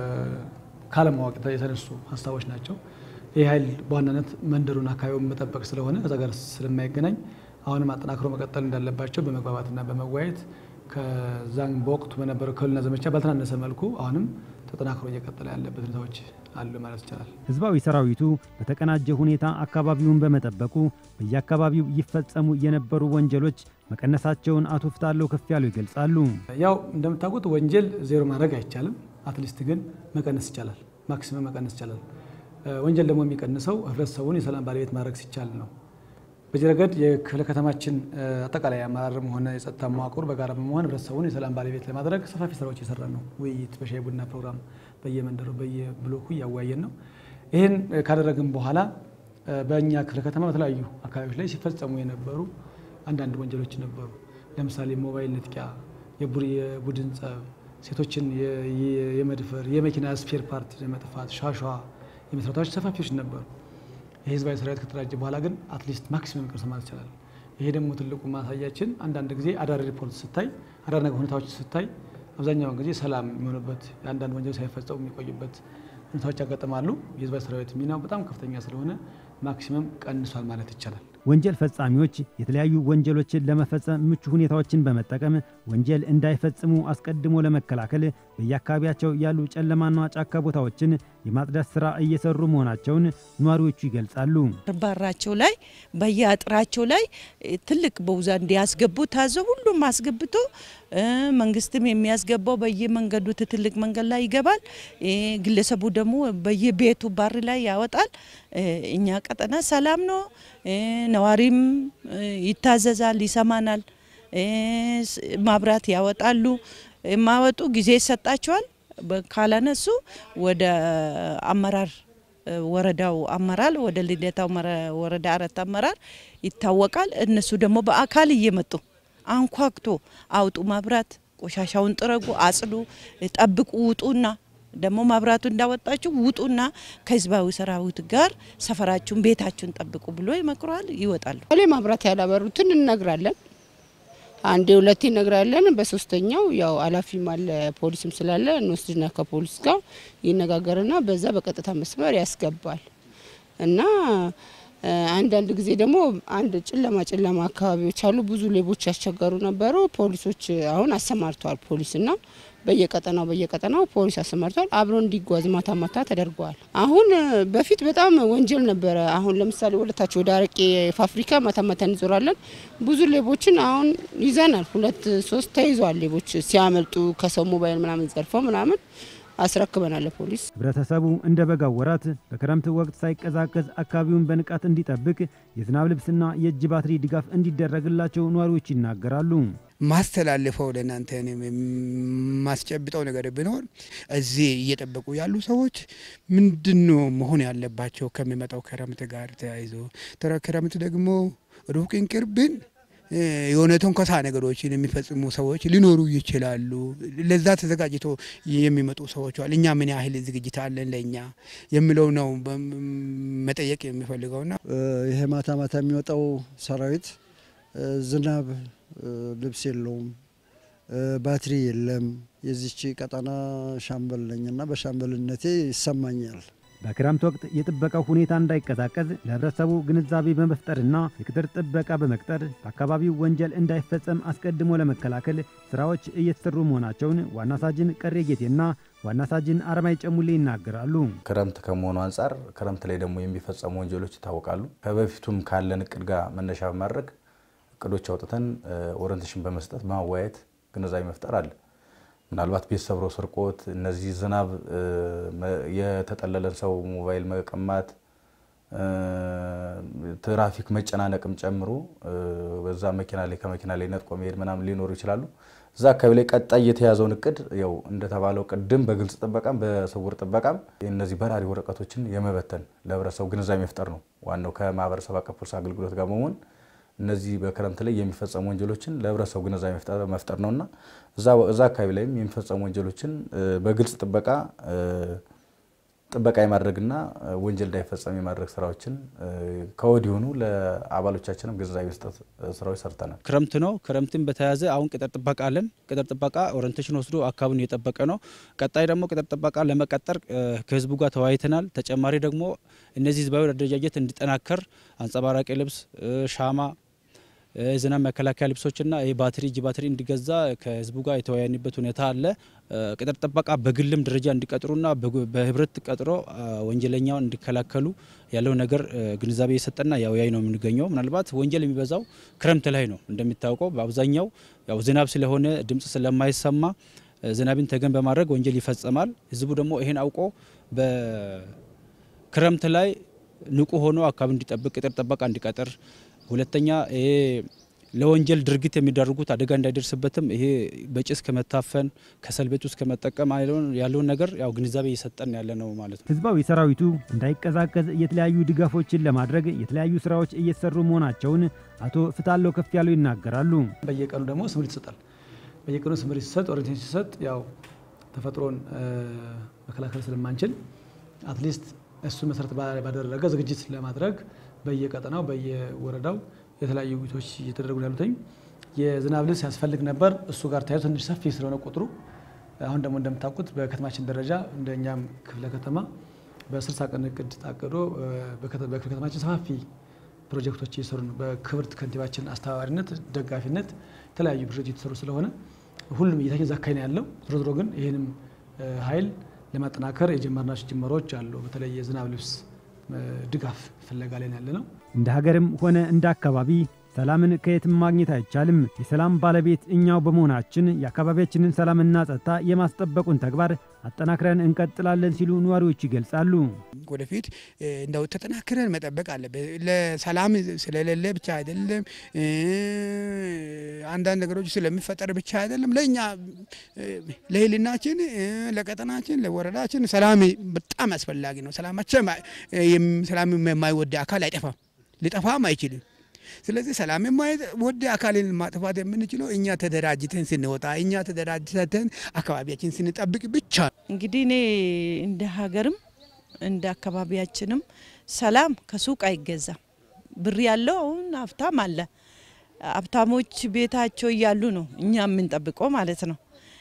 ካለማወቅ የተነሱ ሀሳቦች ናቸው። ይህ ኃይል በዋናነት መንደሩን አካባቢውን መጠበቅ ስለሆነ ከዛ ጋር ስለማይገናኝ አሁንም አጠናክሮ መቀጠል እንዳለባቸው በመግባባትና በመወያየት ከዛም በወቅቱ በነበረው ከህልውና ዘመቻ ባልተናነሰ መልኩ አሁንም ተጠናክሮ እየቀጠለ ያለበት ሁኔታዎች አሉ ማለት ይቻላል።
ህዝባዊ ሰራዊቱ በተቀናጀ ሁኔታ አካባቢውን በመጠበቁ በየአካባቢው ይፈጸሙ የነበሩ ወንጀሎች መቀነሳቸውን አቶ ፍታለው ከፍ ያሉ ይገልጻሉ።
ያው እንደምታውቁት ወንጀል ዜሮ ማድረግ አይቻልም። አትሊስት ግን መቀነስ ይቻላል። ማክሲመም መቀነስ ይቻላል። ወንጀል ደግሞ የሚቀንሰው ህብረተሰቡን የሰላም ባለቤት ማድረግ ሲቻል ነው። በዚህ ረገድ የክፍለ ከተማችን አጠቃላይ አመራርም ሆነ የጸጥታ መዋቅር በጋራ በመሆን ህብረተሰቡን የሰላም ባለቤት ለማድረግ ሰፋፊ ስራዎች እየሰራ ነው። ውይይት፣ በሻይ ቡና ፕሮግራም በየመንደሩ በየብሎኩ እያወያየን ነው። ይህን ካደረግን በኋላ በእኛ ክፍለ ከተማ በተለያዩ አካባቢዎች ላይ ሲፈጸሙ የነበሩ አንዳንድ ወንጀሎች ነበሩ። ለምሳሌ ሞባይል ንጥቂያ፣ የቡድን ጸብ፣ ሴቶችን የመድፈር፣ የመኪና ስፔር ፓርት የመጥፋት፣ ሻሿ የመስራታዎች ሰፋፊዎች ነበሩ። የህዝባዊ ሰራዊት ከተደራጀ በኋላ ግን አትሊስት ማክሲመም ቀርሰ ማለት ይቻላል። ይሄ ደግሞ ትልቁ ማሳያችን አንዳንድ ጊዜ አዳሪ ሪፖርት ስታይ አዳሪ ነገር ሁኔታዎች ስታይ አብዛኛውን ጊዜ ሰላም የሚሆንበት የአንዳንድ ወንጀል ሳይፈጸሙ የሚቆዩበት ሁኔታዎች ያጋጥማሉ። የህዝባዊ ሰራዊት ሚናው በጣም ከፍተኛ ስለሆነ ማክሲመም ቀንሷል ማለት ይቻላል።
ወንጀል ፈጻሚዎች የተለያዩ ወንጀሎችን ለመፈጸም ምቹ ሁኔታዎችን በመጠቀም ወንጀል እንዳይፈጽሙ አስቀድሞ ለመከላከል በየአካባቢያቸው ያሉ ጨለማና ጫካ ቦታዎችን የማጽዳት ስራ እየሰሩ መሆናቸውን ነዋሪዎቹ ይገልጻሉ።
ባራቸው ላይ በየአጥራቸው ላይ ትልቅ በውዛ እንዲያስገቡ ታዞ ሁሉም አስገብቶ መንግስትም የሚያስገባው በየመንገዱ ትልቅ መንገድ ላይ ይገባል። ግለሰቡ ደግሞ በየቤቱ bar ላይ ያወጣል። እኛ ቀጠና ሰላም ነው። ነዋሪም ይታዘዛል፣ ይሰማናል። ማብራት ያወጣሉ። የማወጡ ጊዜ ይሰጣቸዋል። ካላነሱ ወደ አመራር ወረዳው አመራር ወደ ልደታው ወረዳ አረት አመራር ይታወቃል። እነሱ ደግሞ በአካል እየመጡ አንኳክቶ አውጡ፣ ማብራት፣ ቆሻሻውን ጥረጉ፣ አጽዱ፣ ጠብቁ፣ ውጡና ደግሞ ማብራቱ እንዳወጣችሁ ውጡና ከህዝባዊ ሰራዊት ጋር ሰፈራችሁን፣ ቤታችሁን ጠብቁ ብሎ ይመክሯል። ይወጣሉ።
ላይ ማብራት ያላበሩትን እነግራለን። አንዴ ሁለቴ እነግራለን። በሶስተኛው ያው ኃላፊም አለ ፖሊስም ስላለ እንወስድና ከፖሊስ ጋር ይነጋገርና በዛ በቀጥታ መስመር ያስገባል እና አንዳንድ ጊዜ ደግሞ አንድ ጨለማ ጨለማ አካባቢዎች አሉ። ብዙ ሌቦች ያስቸገሩ ነበሩ። ፖሊሶች አሁን አሰማርተዋል። ፖሊስና በየቀጠናው በየቀጠናው ፖሊስ አሰማርተዋል። አብሮ እንዲጓዝ ማታ ማታ ተደርገዋል። አሁን በፊት በጣም ወንጀል ነበረ። አሁን ለምሳሌ ወደታች ወደ አረቄ ፋብሪካ ማታ ማታ እንዞራለን። ብዙ ሌቦችን አሁን ይዘናል። ሁለት ሶስት ተይዘዋል። ሌቦች ሲያመልጡ ከሰው ሞባይል ምናምን ዘርፈው ምናምን አስረክበናል ፖሊስ።
ህብረተሰቡ እንደ በጋው ወራት በክረምት ወቅት ሳይቀዛቀዝ አካባቢውን በንቃት እንዲጠብቅ የዝናብ ልብስና የእጅ ባትሪ ድጋፍ እንዲደረግላቸው ነዋሪዎች ይናገራሉ።
ማስተላለፈው ለእናንተ ማስጨብጠው ነገር ቢኖር እዚህ እየጠበቁ ያሉ ሰዎች ምንድን ነው መሆን ያለባቸው ከሚመጣው ክረምት ጋር ተያይዞ ክረምት ደግሞ ሩቅን ቅርብን የሆነ ተንኮሳ ነገሮችን የሚፈጽሙ ሰዎች ሊኖሩ ይችላሉ። ለዛ ተዘጋጅቶ የሚመጡ ሰዎች አሉ። እኛ ምን ያህል ዝግጅት አለን ለእኛ የሚለው ነው መጠየቅ የሚፈልገውና
ይሄ ማታ ማታ የሚወጣው ሰራዊት ዝናብ ልብስ የለውም፣ ባትሪ የለም። የዚች ቀጠና ሻምበል ነኝና በሻምበልነቴ ይሰማኛል።
በክረምት ወቅት የጥበቃው ሁኔታ እንዳይቀዛቀዝ ለህብረተሰቡ ግንዛቤ በመፍጠርና የቅጥር ጥበቃ በመቅጠር በአካባቢው ወንጀል እንዳይፈጸም አስቀድሞ ለመከላከል ስራዎች እየተሰሩ መሆናቸውን ዋና ሳጅን ቀሬ ጌቴና ዋና ሳጅን አረማይ ጨሙሌ ይናገራሉ።
ክረምት ከመሆኑ አንጻር ክረምት ላይ ደግሞ የሚፈጸሙ ወንጀሎች ይታወቃሉ። ከበፊቱም ካለን እቅድ ጋር መነሻ በማድረግ እቅዶች አውጥተን ኦሪንቴሽን በመስጠት በማወያየት ግንዛቤ መፍጠር አለ። ምናልባት ቤት ሰብሮ ስርቆት፣ እነዚህ ዝናብ የተጠለለን ሰው ሞባይል መቀማት፣ ትራፊክ መጨናነቅም ጨምሮ በዛ መኪና ላይ ከመኪና ላይ ነጥቆ መሄድ ምናምን ሊኖሩ ይችላሉ። እዛ አካባቢ ላይ ቀጣይ የተያዘውን እቅድ ያው እንደተባለው ቅድም በግልጽ ጥበቃም በስውር ጥበቃም እነዚህ በራሪ ወረቀቶችን የመበተን ለህብረተሰቡ ግንዛቤ መፍጠር ነው ዋናው ከማህበረሰብ አቀፍ ፖሊስ አገልግሎት ጋር በመሆን እነዚህ በክረምት ላይ የሚፈጸሙ ወንጀሎችን ለህብረተሰቡ ግንዛቤ መፍጠር ነውና እዛ አካባቢ ላይም የሚፈጸሙ ወንጀሎችን በግልጽ ጥበቃ ጥበቃ የማድረግና ወንጀል እንዳይፈጸም የማድረግ ስራዎችን ከወዲሁኑ ለአባሎቻችንም ግንዛቤ መስጠት ስራዎች ሰርተናል።
ክረምት ነው። ክረምትን በተያያዘ አሁን ቅጥር ጥበቃ አለን። ቅጥር ጥበቃ ኦሪንቴሽን ወስዶ አካባቢውን እየጠበቀ ነው። ቀጣይ ደግሞ ቅጥር ጥበቃ ለመቀጠር ከህዝቡ ጋር ተወያይተናል። ተጨማሪ ደግሞ እነዚህ ህዝባዊ አደረጃጀት እንዲጠናከር አንጸባራቂ ልብስ፣ ሻማ ዝናብ መከላከያ ልብሶችና ባትሪ እጅ ባትሪ እንዲገዛ ከህዝቡ ጋር የተወያዩበት ሁኔታ አለ። ቅጥር ጥበቃ በግልም ደረጃ እንዲቀጥሩና በህብረት ቀጥሮ ወንጀለኛውን እንዲከላከሉ ያለው ነገር ግንዛቤ የሰጠና ያወያይ ነው የምንገኘው። ምናልባት ወንጀል የሚበዛው ክረምት ላይ ነው። እንደሚታወቀው በአብዛኛው ያው ዝናብ ስለሆነ ድምጽ ስለማይሰማ ዝናብን ተገን በማድረግ ወንጀል ይፈጸማል። ህዝቡ ደግሞ ይሄን አውቆ በክረምት ላይ ንቁ ሆኖ አካባቢ እንዲጠብቅ ቅጥር ጥበቃ እንዲቀጥር ሁለተኛ ይሄ ለወንጀል ድርጊት የሚዳርጉት አደጋ እንዳይደርስበትም ይሄ በጭስ ከመታፈን ከሰል ቤት ውስጥ ከመጠቀም ያለውን ነገር ያው ግንዛቤ እየሰጠን ያለ ነው ማለት ነው።
ህዝባዊ ሰራዊቱ እንዳይቀዛቀዝ የተለያዩ ድጋፎችን ለማድረግ የተለያዩ ስራዎች እየተሰሩ መሆናቸውን አቶ ፍታለው ከፍ ያለው ይናገራሉ።
በየቀኑ ደግሞ ስምሪት ይሰጣል። በየቀኑ ስምሪት ሲሰጥ ኦሪንቴሽን ሲሰጥ ያው ተፈጥሮን መከላከል ስለማንችል አትሊስት እሱን መሰረት ባደረገ ዝግጅት ለማድረግ በየቀጠናው በየወረዳው የተለያዩ ውይይቶች እየተደረጉ ያሉትኝ የዝናብ ልብስ ያስፈልግ ነበር። እሱ ጋር ተያይዞ ትንሽ ሰፊ ስለሆነ ቁጥሩ አሁን ደግሞ እንደምታውቁት በከተማችን ደረጃ እንደኛም ክፍለ ከተማ በስልሳ ቀን እቅድ ታቅዶ በክፍለ ከተማችን ሰፋፊ ፕሮጀክቶች እየሰሩ ነው። በክብርት ከንቲባችን አስተባባሪነት ደጋፊነት የተለያዩ ፕሮጀክቶች እየተሰሩ ስለሆነ ሁሉም እየታየ ዛካይ ነው ያለው። ዞሮ ዞሮ ግን ይህንም ኃይል ለማጠናከር የጀመርናቸው ጅመሮች አሉ። በተለይ የዝናብ ልብስ ድጋፍ ፍለጋ ላይ ያለ ነው።
እንደ ሀገርም ሆነ እንደ አካባቢ ሰላምን ከየትም ማግኘት አይቻልም። የሰላም ባለቤት እኛው በመሆናችን የአካባቢያችንን ሰላምና ጸጥታ የማስጠበቁን ተግባር አጠናክረን እንቀጥላለን ሲሉ ነዋሪዎች ይገልጻሉ።
ወደፊት እንደው ተጠናክረን መጠበቅ አለበት። ለሰላም ስለሌለ ብቻ አይደለም፣ አንዳንድ ነገሮች ስለሚፈጠር ብቻ አይደለም። ለእኛ ለህልናችን፣ ለቀጠናችን፣ ለወረዳችን ሰላም በጣም አስፈላጊ ነው። ሰላማችን ሰላም የማይወድ አካል አይጠፋም፣ ሊጠፋም አይችልም። ስለዚህ ሰላም የማይወድ አካልን ማጥፋት የምንችለው እኛ ተደራጅተን ስንወጣ፣ እኛ ተደራጅተን አካባቢያችን ስንጠብቅ ብቻ።
እንግዲህ እኔ እንደ ሀገርም እንደ አካባቢያችንም ሰላም ከሱቅ አይገዛም። ብር ያለው አሁን ሀብታም አለ። ሀብታሞች ቤታቸው እያሉ ነው እኛ የምንጠብቀው ማለት ነው።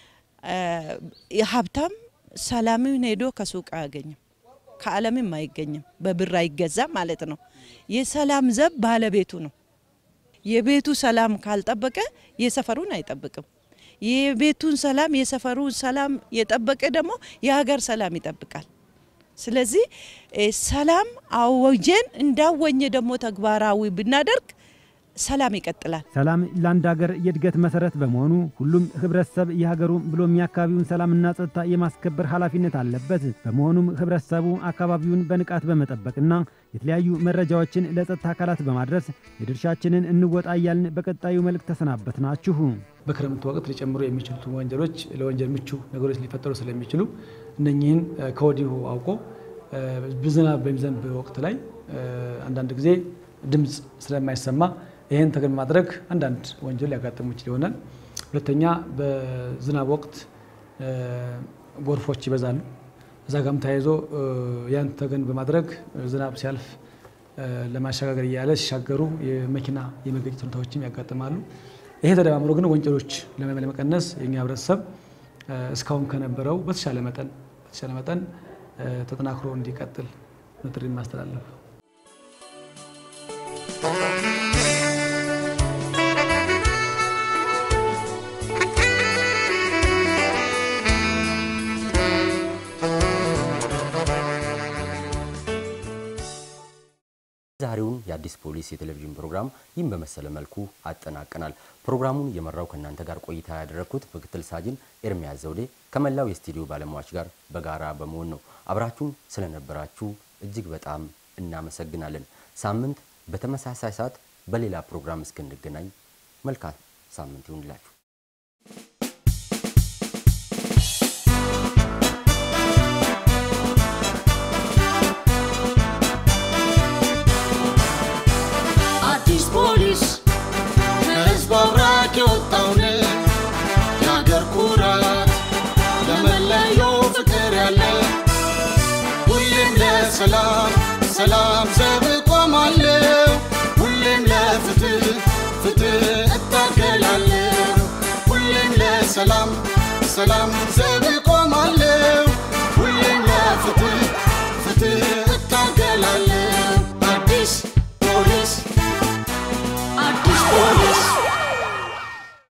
ሀብታም ሰላምን ሄዶ ከሱቅ አያገኝም፣ ከዓለምም አይገኝም። በብር አይገዛም ማለት ነው። የሰላም ዘብ ባለቤቱ ነው። የቤቱ ሰላም ካልጠበቀ የሰፈሩን አይጠብቅም። የቤቱን ሰላም የሰፈሩን ሰላም የጠበቀ ደግሞ የሀገር ሰላም ይጠብቃል። ስለዚህ ሰላም አወጀን እንዳወኘ ደግሞ ተግባራዊ ብናደርግ ሰላም ይቀጥላል።
ሰላም ለአንድ ሀገር የእድገት መሰረት በመሆኑ ሁሉም ህብረተሰብ የሀገሩን ብሎም የአካባቢውን ሰላምና ጸጥታ የማስከበር ኃላፊነት አለበት። በመሆኑም ህብረተሰቡ አካባቢውን በንቃት በመጠበቅና የተለያዩ መረጃዎችን ለጸጥታ አካላት በማድረስ የድርሻችንን እንወጣ እያልን በቀጣዩ መልእክት ተሰናበት ናችሁ።
በክረምት ወቅት ሊጨምሩ የሚችሉት ወንጀሎች ለወንጀል ምቹ ነገሮች ሊፈጠሩ ስለሚችሉ እነኚህን ከወዲሁ አውቆ ዝናብ በሚዘንብ ወቅት ላይ አንዳንድ ጊዜ ድምፅ ስለማይሰማ ይህን ተገን በማድረግ አንዳንድ ወንጀል ሊያጋጥሙ ይችል ይሆናል። ሁለተኛ በዝናብ ወቅት ጎርፎች ይበዛሉ። እዛ ጋም ተያይዞ ያን ተገን በማድረግ ዝናብ ሲያልፍ ለማሸጋገር እያለ ሲሻገሩ የመኪና የመገጨት ሁኔታዎችም ያጋጥማሉ። ይሄ ተደማምሮ ግን ወንጀሎች ለመቀነስ የኛ ህብረተሰብ እስካሁን ከነበረው በተሻለ መጠን በተሻለ መጠን ተጠናክሮ እንዲቀጥል ጥሪ ማስተላለፍ
ዛሬውን የአዲስ ፖሊስ የቴሌቪዥን ፕሮግራም ይህን በመሰለ መልኩ አጠናቀናል። ፕሮግራሙን የመራው ከእናንተ ጋር ቆይታ ያደረግኩት ምክትል ሳጅን ኤርሚያስ ዘውዴ ከመላው የስቱዲዮ ባለሙያዎች ጋር በጋራ በመሆን ነው። አብራችሁን ስለነበራችሁ እጅግ በጣም እናመሰግናለን። ሳምንት በተመሳሳይ ሰዓት በሌላ ፕሮግራም እስክንገናኝ መልካም ሳምንት ይሁንላችሁ።
አዲስ ፖሊስ ለሰላም ሰላም ዘብ ቆማለሁ ሁሌም ለፍትህ ፍትህ እታገላለሁ ሁሌም ለሰላም ሰላም ዘብ ቆማለሁ ሁሌም ለፍትህ ፍትህ እታገላለሁ አዲስ ፖሊስ አዲስ ፖሊስ